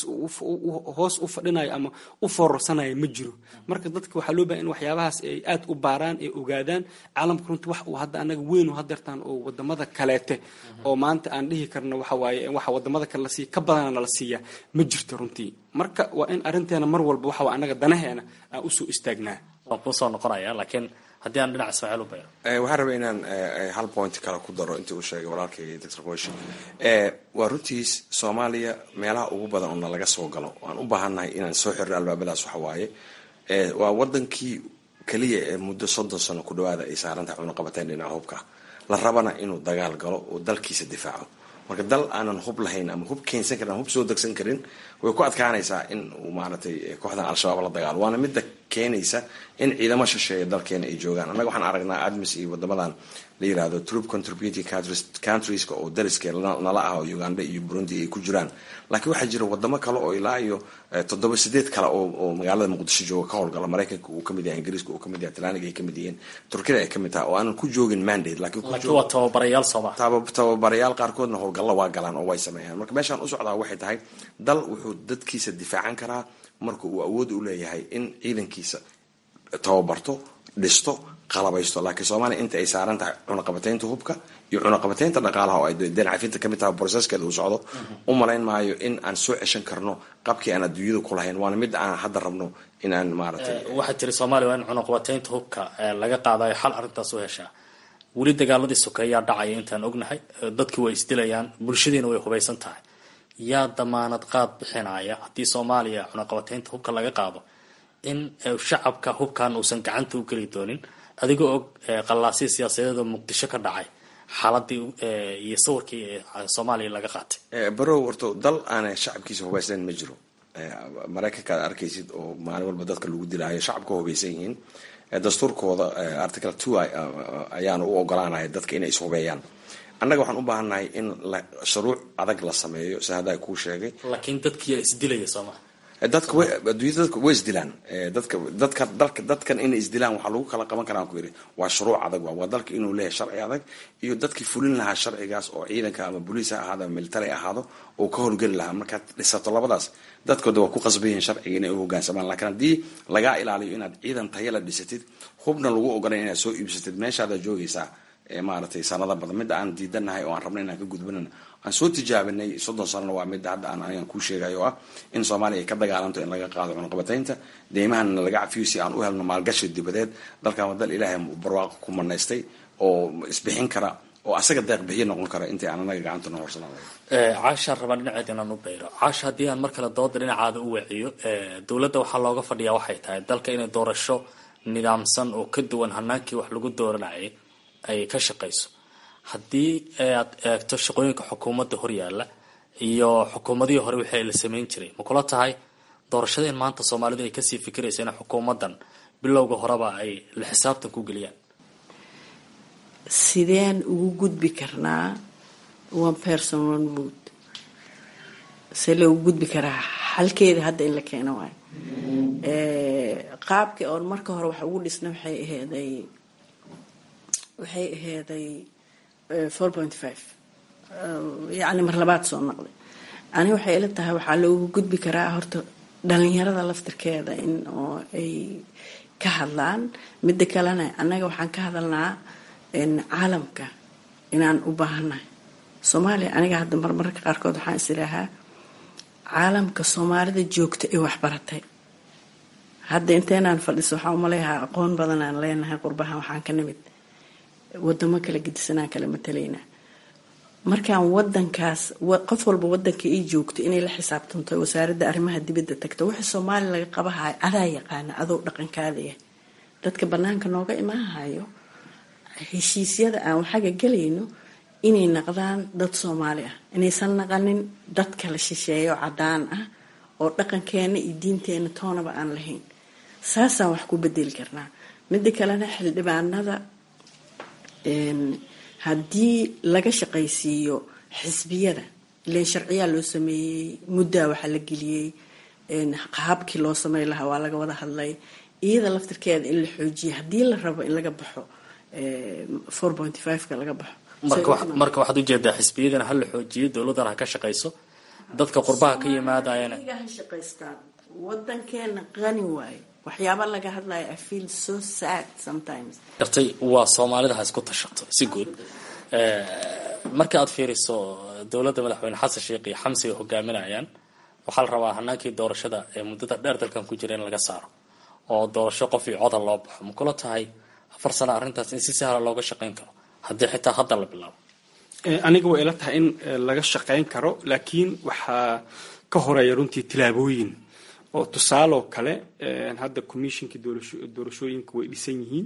hoos u fadhinayo ama u foorarsanaya ma jiro marka dadka waxaa loo bahay in waxyaabahaas ay aad u baaraan ay ogaadaan caalamka runtii wax uu hadda anaga weyn u hadeertaan oo wadamada kaleete oo maanta aan dhihi karno waxa waaye waxa wadamada kale la siiya ka badana nala siiyaa ma jirto runtii marka waa in arrinteena mar walba waxa waa anaga danaheena aan usoo istaagnaa waan kuusoo noqonaya laakiin haddii aan dhinac ismaaciil u beero waxaan rabay inaan hal point kale ku daro intii uu sheegay walaalkay doctor qoshi waa runtiis soomaaliya meelaha ugu badan oo nalaga soo galo waan u baahannahay inaan soo xirno albaabadaas waxa waaye waa wadankii keliya ee muddo soddon sano ku dhawaada ay saarantahay cunaqabateen dhinaca hubka la rabana inuu dagaal galo oo dalkiisa difaaco marka dal aanan hub lahayn ama hub keensan karin hub soo degsan karin way ku adkaanaysaa in uu maaragtay kooxdan al-shabaab la dagaalo waana midda keenaysa in ciidamo shisheeya dalkeena ay joogaan annaga waxaan aragnaa admis iyo wadamadan la yirahdo troop contributing countrieska oo dariska nala ah oo uganda iyo burundi ay ku jiraan laakiin waxaa jira wadamo kale oo ilaa iyo toddoba sideed kale oo magaalada muqdisho jooga ka howlgala maraykanka uu kamid yahay ingiriiska uu kamid yahay talyaaniga ay kamid yihiin turkida ay kamid tahay oo aanan ku joogin mandate laakiin waa tababarayaal sooma tababarayaal qaarkoodna howlgalla waa galaan oo way sameeyaan marka meeshaan u socdaa waxay tahay dal wuxuu dadkiisa difaacan karaa marka uu awood u leeyahay in ciidankiisa tababarto dhisto qalabaysto laakiin soomaaliya inta ay saaran tahay cunaqabateynta hubka iyo cunaqabateynta dhaqaalaha oo ay deen cafinta kamid tahay broceskeeda uu socdo u malayn maayo in aan soo ceshan karno qabkii aan adduunyada ku lahayn waana mid aan hadda rabno in aan maaragtay waxaad tiri soomaaliya waa in cunaqabateynta hubka laga qaadayo xal arrintaas u heshaa weli dagaaladii sokeeyaa dhacaya intaan ognahay dadkii way isdilayaan bulshadiina way hubaysan tahay yaa damaanad qaad bixinaya haddii soomaaliya cunaqabateynta hubka laga qaado in shacabka hubkan uusan gacanta u geli doonin adigoo og qallaasii siyaasadeed oo muqdisho ka dhacay xaaladii iyo sawirkii soomaaliya laga qaatay barow horto dal aanay shacabkiisa hubaysnayn ma jiro maraykanka ad arkaysid oo maalin walba dadka lagu dilaayo shacabka hubaysan yihiin dastuurkooda article two ayaana u ogolaanaya dadka inay ishubeeyaan annaga waxaan u baahannahay in shuruuc adag la sameeyo si haddaa kuu sheegay laakiin dadkiyaa isdilaya sooma dadka adduunyada dadka way isdilaan dadka dadka dalka dadkan inay isdilaan waxaa lagu kala qaban karaa ku yidhi waa shuruuc adag waa dalka inuu leeyahay sharci adag iyo dadkii fulin lahaa sharcigaas oo ciidanka ama boliis ha ahaado ama military ahaado oo ka howlgeli lahaa markaad dhisato labadaas dadkooda waa ku qasban yihiin sharciga inay u hogaansamaan laakiin haddii lagaa ilaaliyo inaad ciidan taya la dhisatid hubna lagu ogolay inaad soo iibsatid meeshaadaad joogaysaa maaragtay sanada badan midda aan diidanahay oo aan rabnay inaan ka gudbanana aan soo tijaabinay soddon sanana waa midda hadda aan anigan kuu sheegay oo ah in soomaaliya ay ka dagaalanto in laga qaado cunaqabataynta deymahana laga cafiyo si aan u helno maalgashi dibadeed dalkan waa dal ilaahay barwaaqo ku manaystay oo isbixin kara oo asaga deeq bixiyo noqon kara intay aan anaga gacanta noo horsanaa caashaan rabaan dhinaceed inaan u bayro caasha haddii aan mar kale dooda dhinacaada u waciyo dowladda waxaa looga fadhiyaa waxay tahay dalka inay doorasho nidaamsan oo ka duwan hanaankii wax lagu dooranayay ay ka shaqayso haddii aad eegto shaqooyinka xukuumadda horyaalla iyo xukuumadihii hore wixii la sameyn jiray ma kula tahay doorashadeen maanta soomaalidu ay kasii fikiraysa in xukuumaddan bilowga horeba ay la xisaabtan ku geliyaan sideen ugu gudbi karnaa one person one vote see loogu gudbi karaa xalkeeda hadda in la keeno waayo qaabkii oon marka hore wax ugu dhisna waxay aheeday waxay aheeday four point five yacni mar labaad soo noqday ani waxay ila tahay waxaa loogu gudbi karaa horta dhalinyarada laftirkeeda in oo ay ka hadlaan midda kalena annaga waxaan ka hadalnaa caalamka inaan u baahannahay soomaaliya aniga hadda marmarka qaarkood waxaan is idhaahaa caalamka soomaalida joogta ee waxbaratay hadda inteenaan fadhiso waxaan umaleeyahaa aqoon badan aan leenahay qurbahan waxaan ka nimid wadamo kala gedisanaan kala matalaynaa markaan wadankaas qof walba wadanka ii joogto inay la xisaabtanto wasaaradda arrimaha dibadda tagto wixii soomaaliya laga qabahayo adaa yaqaana adoo dhaqankaadaya dadka banaanka nooga imaahayo heshiisyada aan waxaga gelayno inay naqdaan dad soomaali ah inaysan naqanin dad kala shisheeyo cadaan ah oo dhaqankeena iyo diinteena toonaba aan lahayn saasaan wax ku bedeli karnaa midda kalena xildhibaanada haddii laga shaqaysiiyo xisbiyada ilan sharciyaa loo sameeyey muddaa waxaa la geliyey qaabkii loo samey lahaa waa laga wada hadlay iyada laftirkeeda in la xoojiyo haddii la rabo in laga baxo four point fiveka laga baxo marka waxaad ujeedaa xisbiyadana ha la xoojiyo dowladdana ha ka shaqayso dadka qurbaha ka yimaadayana ha shaqaystaan wadankeena qani waayo waxyaaba laga hadlayo i feel so sad sometimes gartay waa soomaalida ha isku tashato si guud marka aad fiiriso dowladda madaxweyne xasan sheekh iyo xamsi ay hogaaminayaan waxaa la rabaa hanaankii doorashada ee muddada dheer dalkan ku jira in laga saaro oo doorasho qof iyo coda loo baxo ma kula tahay afar sano arrintaas in si sahla looga shaqayn karo haddii xitaa hadda la bilaabo aniga way ila tahay in laga shaqayn karo laakiin waxaa ka horeeya runtii tilaabooyin oo tusaaloo kale hadda commissionkii doorashooyinka way dhisan yihiin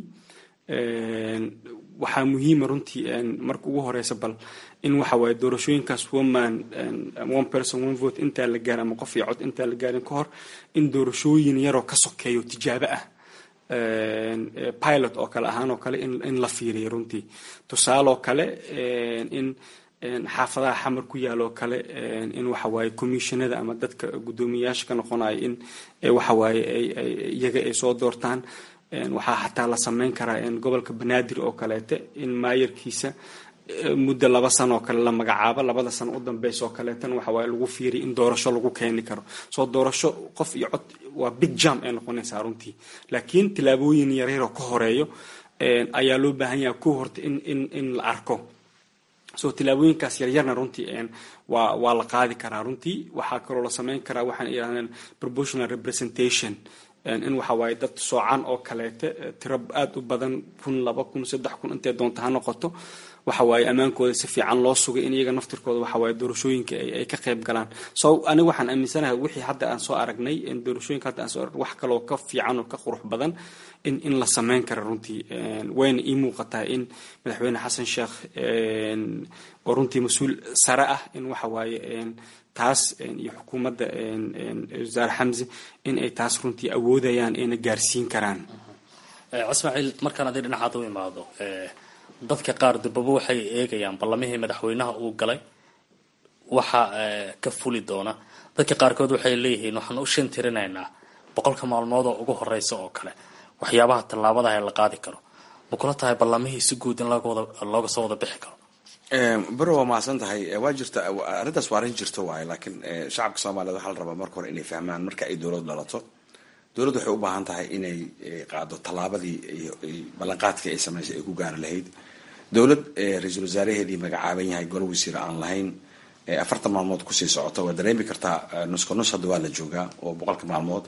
waxaa muhiima runtii marka ugu horeysa bal in waxa waaye doorashooyinkaas woman one person one vote intaan la gaarin ama qof iyo cod intaan la gaarin ka hor in doorashooyin yaroo ka sokeeyo tijaabo ah pilot oo kale ahaan oo kale in la fiiriyo runtii tusaaloo kale in xaafadaha xamar ku yaaloo kale in waxawaaye commissionada ama dadka guddoomiyayaasha ka noqonayo in waxawaaye iyaga ay soo doortaan waxaa xataa la sameyn karaa gobolka banaadir oo kaleete in maayarkiisa muddo laba sano oo kale la magacaabo labada sano u dambeysa oo kaleetana waxawaaye lagu fiiriya in doorasho lagu keeni karo soo doorasho qof iyo cod waa big jam ay noqonaysaa runtii laakiin tilaabooyin yaryaroo ka horeeyo ayaa loo baahan yaha ku horta in in in la arko so tilaabooyinkaas yaryarna runtii waa waa la qaadi karaa runtii waxaa kaloo la sameyn karaa waxaan yidhahdeen proportional representation in waxa waaye dad soocan oo kaleete tiro aada u badan kun laba kun saddex kun intay doonta ha noqoto waxa waaye ammaankooda si fiican loo sugay in iyaga naftirkooda waxa waaye doorashooyinka ay ka qayb galaan so aniga waxaan aaminsanahay wixii hadda aan soo aragnay doorashooyinka hadda aan soo aragnay wax kaloo ka fiican oo ka qurux badan in in la sameyn kara runtii wayna ii muuqataa in madaxweyne xasan sheekh oo runtii mas-uul sare ah in waxa waaye taas iyo xukuumadda wasaare xamse in ay taas runtii awoodayaan ayna gaarsiin karaan cismaaciil markaan aday dhinacaad u imaado dadka qaar durbaba waxay eegayaan ballamihii madaxweynaha uu galay waxa ka fuli doona dadka qaarkood waxay leeyihiin waxaan u shan tirinaynaa boqolka maalmood oo ugu horeysa oo kale waxyaabaha tallaabadaha ee la qaadi karo ma kula tahay ballamihii si guud in looga soo wada bixi karo bero waa mahadsan tahay waa jirta arrintaas waa arrin jirto waaye laakiin shacabka soomaaliyed waxaa la rabaa marka hore inay fahmaan marka ay dowlad dhalato dowladdu waxay u baahan tahay inay qaado tallaabadii ballanqaadkii ay samaysay ay ku gaari lahayd dowlad ra-iisul wasaaraheedii magacaaban yahay golo wasiir aan lahayn afartan maalmood kusii socota waa dareemi kartaa nuska nus hadda waa la joogaa oo boqolka maalmood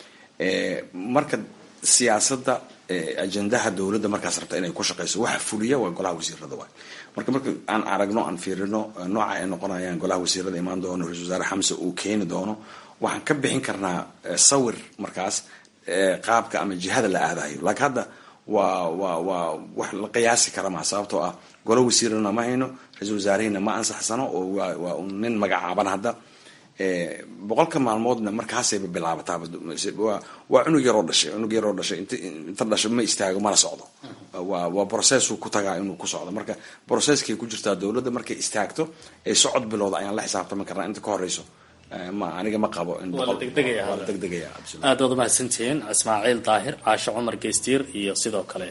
marka siyaasadda ajendaha dowladda markaas rabta inay ku shaqeyso waxa fuliya waa golaha wasiirada waay marka marka aan aragno aan fiirino nooca ay noqonayaan golaha wasiirada imaan doono ra-isul wasaare xamse uu keeni doono waxaan ka bixin karnaa sawir markaas qaabka ama jihada la aadayo laakiin hadda waa waa waa wax la qiyaasi kara maa sababtoo ah golo wasiirana ma hayno ra-isul wasaarehina ma ansaxsano oo waa waa un nin magacaaban hadda boqolka maalmoodna markaasayba bilaabataaba waa cunug yaroo dhashay cunug yaroo dhashay inta dhasho ma istaago mana socdo waa waa processuu ku tagaa inuu ku socdo marka processkay ku jirtaa dowladda markay istaagto ee socod bilowda ayaan la xisaabtami karnaa inta ka horeyso ma aniga ma qabo degdegaya aad waad umahadsantihiin ismaaciil daahir caasho cumar geystiir iyo sidoo kale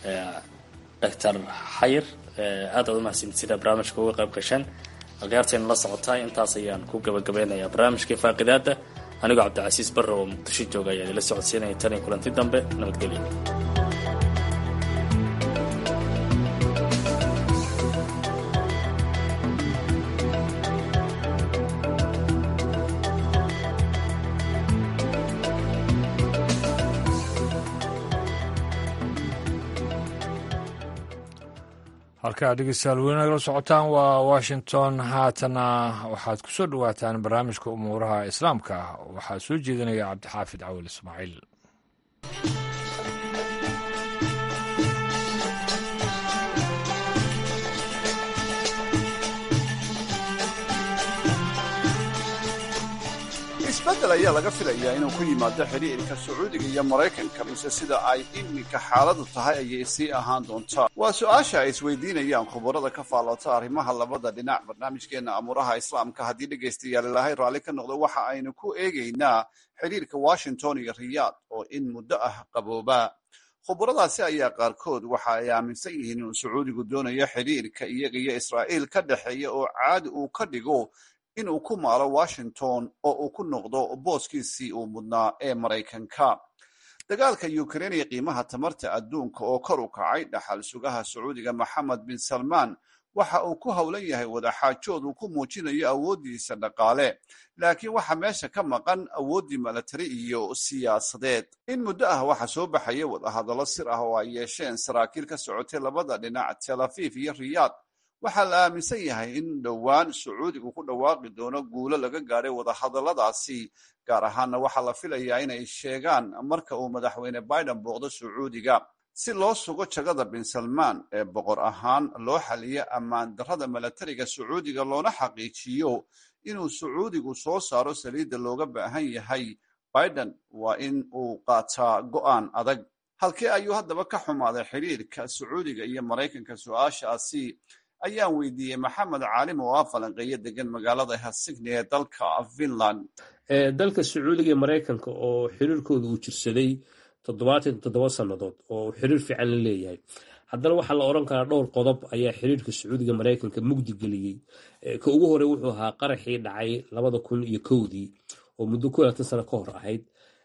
doctor xayir aad waad umahadsantihiin sida barnaamijka uga qayb gasheen akhyaartayna la socotaay intaas ayaan ku gabagabeynayaa barnaamijkii faaqidaada anigoo cabdicasiis barre oo muqdisho jooga ayaa idila socodsiinaya tan iyo kulanti dambe nabadgelya halkaa dhegeystayaal weli nagala socotaan waa washington haatana waxaad ku soo dhowaataan barnaamijka umuuraha islaamka waxaa soo jeedinaya cabdixaafid cawil ismaaciil isbeddel ayaa laga filayaa inuu ku yimaado xidhiirka sacuudiga iyo maraykanka mise sida ay iminka xaaladu tahay ayay sii ahaan doontaa waa su-aasha ay isweydiinayaan khubarada ka faallota arrimaha labada dhinac barnaamijkeenna amuuraha islaamka haddii dhegaystayaal ilaahay raalli ka noqdo waxa aynu ku eegaynaa xidhiirka washington iyo riyaad oo in muddo ah qabooba khubaradaasi ayaa qaarkood waxa ay aaminsan yihiin inuu sacuudigu doonayo xidhiirka iyaga iyo israa'iil ka dhexeeya oo caadi uu ka dhigo inuu ku maalo washington oo uu ku noqdo booskiisii uu mudnaa ee maraykanka dagaalka ukrain iyo qiimaha tamarta adduunka oo kor u kacay dhaxal sugaha sacuudiga maxamed bin salmaan waxa uu ku howlan yahay wadaxaajood uu ku muujinayo awooddiisa dhaqaale laakiin waxaa meesha ka maqan awooddii milatari iyo siyaasadeed in muddo ah waxaa soo baxaya wadahadallo sir ah oo ay yeesheen saraakiil ka socotay labada dhinac tel afiif iyo riyaad waxaa la aaminsan yahay in dhowaan sacuudigu ku dhawaaqi doono guulo laga gaadhay wadahadalladaasi gaar ahaanna waxaa la filayaa inay sheegaan marka uu madaxweyne biden booqdo sacuudiga si loo sugo jagada bin salmaan ee boqor ahaan loo xaliyo ammaan darrada milatariga sacuudiga loona xaqiijiyo inuu sacuudigu soo saaro saliidda looga baahan yahay biden waa in uu qaataa go'aan adag halkee ayuu haddaba ka xumaaday xidhiirka sacuudiga iyo maraykanka su-aashaasi ayaan weydiiyey maxamed caalim oo ah falanqeeyo degan magaalada helsigni ee dalka finland dalka sacuudiga iyo maraykanka oo xiriirkooda uu jirsaday toddobaatan toddoba sannadood oo xiriir fiican la leeyahay haddana waxaa la odhan karaa dhowr qodob ayaa xiriirka sacuudiga maraykanka mugdi geliyey ka ugu horey wuxuu ahaa qaraxii dhacay labada kun iyo kowdii oo muddo ku laatan sano ka hor ahayd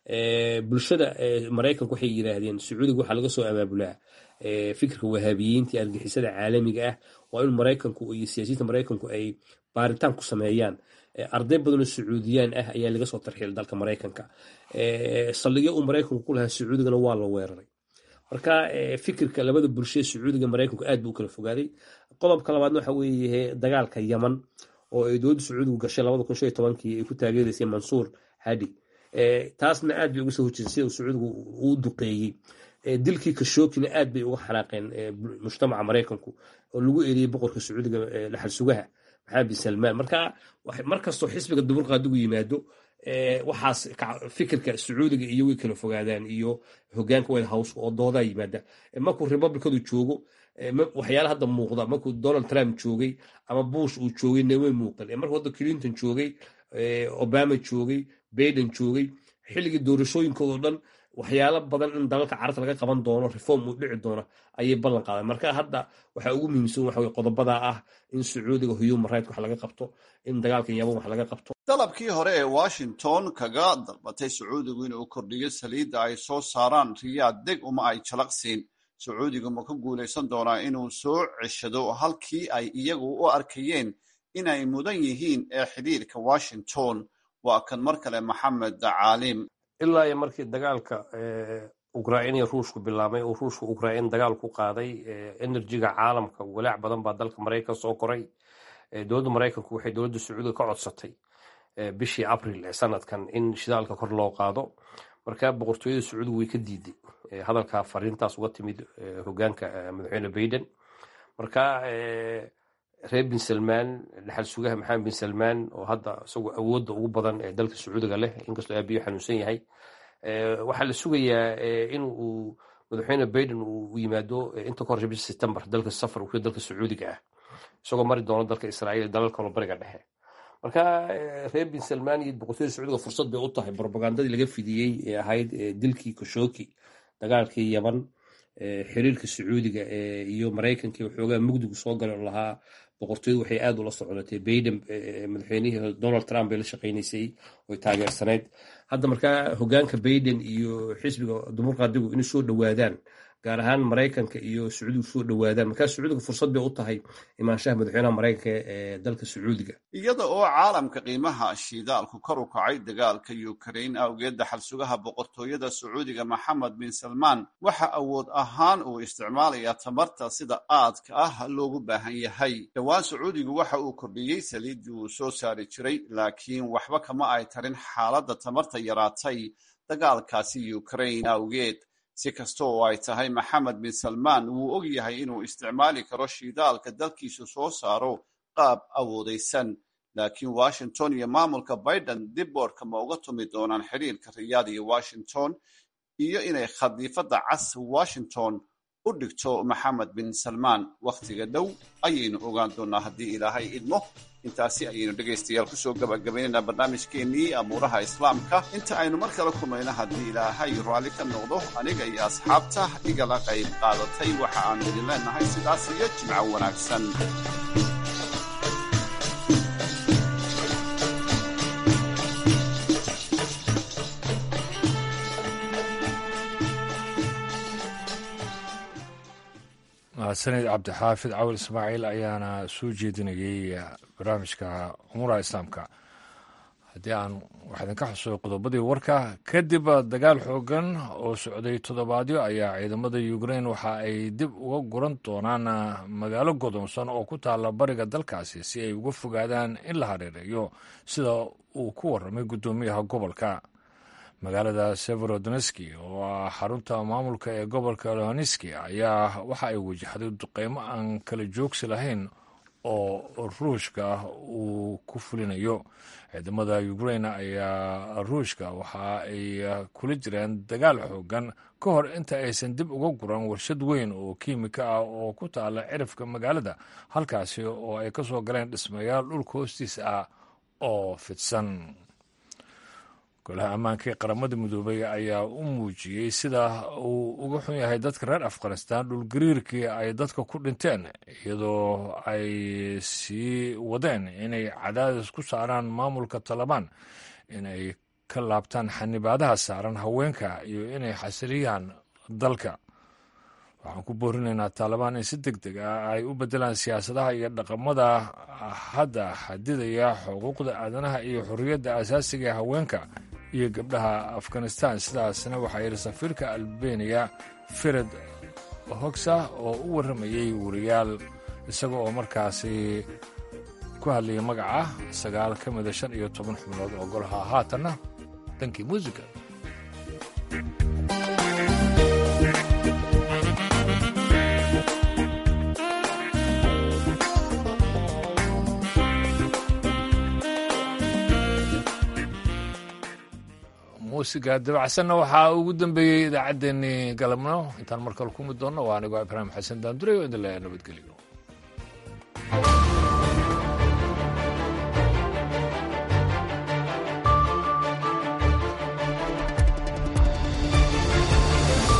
bulshada maraykanka waxay yidhaahdeen sacuudiga waxaa laga soo abaabulaa fikirka wahaabiyiinta iyo argixisada caalamiga ah waa in maraykanku iyo siyaasiyiinta maraykanku ay baaritaan ku sameeyaan arday badanoo sacuudiyaan ah ayaa laga soo tarxiilay dalka maraykanka saldhigyo uu maraykanku ku lahaa sacuudigana waa la weeraray marka fikirka labada bulshee sacuudiga maraykanku aad buu u kala fogaaday qodobka labaadna waxa weeye dagaalka yaman oo ay dowladda sacuudigu gashay labada kun shan iyo tobankii ay ku taageeraysay mansuur hadi taasna aad bay uga soo hojisay sida uu sacuudigu uu duqeeyey dilkii kashookina aad bay uga xanaaqeen mujtamaca maraykanku oo lagu eriyey boqorka sacuudiga dhaxal sugaha maxamed bin salmaan marka markastoo xisbiga duburqaadigu yimaado waxaas fikirka sacuudiga iyo way kala fogaadaan iyo hogaanka white house oo doodaa yimaada markuu republicadu joogo waxyaala hadda muuqda markuu donald trump joogay ama bush uu joogay naway muuqan markuu hadda clinton joogay obama joogay baiden joogay xilligii doorashooyinkoodo dhan waxyaalo badan in dalalka carabta laga qaban doono reform uu dhici doono ayay ballan qaadeen marka hadda waxaa ugu muhiimsan waxa qodobada ah in sacuudiga human right wax laga qabto in dagaalka yaman wax laga qabto dalabkii hore ee washington kaga dalbatay sacuudigu inuu kordhiyo saliidda ay soo saaraan riyaad deg uma ay jalaqsiin sacuudigu ma ka guulaysan doonaa inuu soo ceshado halkii ay iyagu u arkayeen inay mudan yihiin ee xidhiirka washington waa kan mar kale maxamed caalim ilaa iyo markii dagaalka ukrain iyo ruushku bilaabmay oo ruushku ukrain dagaal ku qaaday enerjiga caalamka walaac badan baa dalka maraykan soo koray dowladda maraykanku waxay dowladda sacuudiga ka codsatay bishii abril ee sanadkan in shidaalka kor loo qaado marka boqortooyada sacuudiga way ka diiday hadalka fariintaas uga timid hogaanka madaxweyne baiden marka reer bin salmaan dhaxal sugaha maxamed bin salmaan oo hadda isagoo awoodda ugu badan ee dalka sacuudiga leh inkastoo aabiyo xanuunsan yahay waxaa la sugayaa in uu madaxweyne baiden uu yimaado inta ka horeysa bisha september dalka safar uu dalka sacuudiga ah isagoo mari doono dalka israa'iil dalal kaloo bariga dhexe marka reer bin salmaan iyo boqortooyada sacuudiga fursad bay u tahay propagandadii laga fidiyey ee ahayd dilkii koshoki dagaalkii yaman xiriirka sacuudiga iyo maraykankii waxoogaa mugdigu soo galay oo lahaa boqortooyadu waxay aad ula soconatay baiden madaxweynihii donald trump bay la shaqaynaysay oy taageersanayd hadda markaa hogaanka baiden iyo xisbiga dumurqaadigu inay soo dhowaadaan gaar ahaan maraykanka iyo sacuudigu soo dhowaadaan markaa sacuudiga fursad bay u tahay imaanshaha madaxweynaha maraykanka ee dalka sacuudiga iyada oo caalamka qiimaha shidaalku kor u kacay dagaalka ukrain awgeed daxal sugaha boqortooyada sacuudiga maxamed bin salmaan waxa awood ahaan uu isticmaalayaa tamarta sida aadka ah loogu baahan yahay dhowaan sacuudigu waxa uu kordhiyey saliiddii uu soo saari jiray laakiin waxba kama ay tarin xaaladda tamarta yaraatay dagaalkaasi ukrain awgeed si kasta oo ay tahay maxamed bin salmaan wuu og yahay inuu isticmaali karo shidaalka dalkiisu soo saaro qaab awoodaysan laakiin washington iyo maamulka biden dib boodhka ma uga tumi doonaan xiriirka riyaad iyo washington iyo inay khadiifadda cas washington u dhigto maxamed bin salmaan wakhtiga dhow ayaynu ogaan doonaa haddii ilaahay idmo intaasi ayaynu dhegaystayaal kusoo gabagabaynaynaa barnaamijkeennii amuuraha islaamka inta aynu mar kale kulmayno haddii ilaahay raalli ka noqdo aniga iyo asxaabta igala qayb qaadatay waxa aanu idin leenahay sidaas iyo jimco wanaagsan mahadsanid cabdixaafid cawil ismaaciil ayaana soo jeedinayay barnaamijka umuuraha islaamka haddii aan wax idinka xusuo qodobadii warka kadib dagaal xoogan oo socday toddobaadyo ayaa ciidamada ukrain waxa ay dib uga guran doonaan magaalo godoonsan oo ku taalla bariga dalkaasi si ay uga fogaadaan in la hareereeyo sida uu ku warramay guddoomiyaha gobolka magaalada severodonski oo ah xarunta maamulka ee gobolka lohaneski ayaa waxa ay wajahday duqeymo aan kala joogsi lahayn oo ruushka uu ku fulinayo ciidamada ukrain ayaa ruushka waxa ay kula jireen dagaal xoogan ka hor inta aysan dib uga guran warshad weyn oo kiimika ah oo ku taala cirifka magaalada halkaasi oo ay ka soo galeen dhismayaal dhulka hoostiisa ah oo fidsan golaha ammaanka ee qaramada midoobay ayaa u muujiyey sida uu uga xun yahay dadka reer afghanistan dhulgariirkii ay dadka ku dhinteen iyadoo ay sii wadeen inay cadaadis ku saaraan maamulka talabaan inay ka laabtaan xanibaadaha saaran haweenka iyo inay xasiliyaan dalka waxaan ku boorinaynaa taalibaan in si deg deg ah ay u beddelaan siyaasadaha iyo dhaqamada hadda xadidaya xuquuqda aadanaha iyo xorriyadda asaasiga ee haweenka iyo gabdhaha afghanistan sidaasna waxaa yidhi safiirka albeniya fired hogsa oo u warramayey wariyaal isaga oo markaasi ku hadlayay magaca sagaal ka mida shan iyo toban xubnood oo golaha haatanna dhankii muusiga muusiga dabacsanna waxaa ugu dambeeyey idaacaddeenii galabno intaan markale ku mid doonno waa anigoo ibraahim xasan daandure oo idin leeya nabadgelyo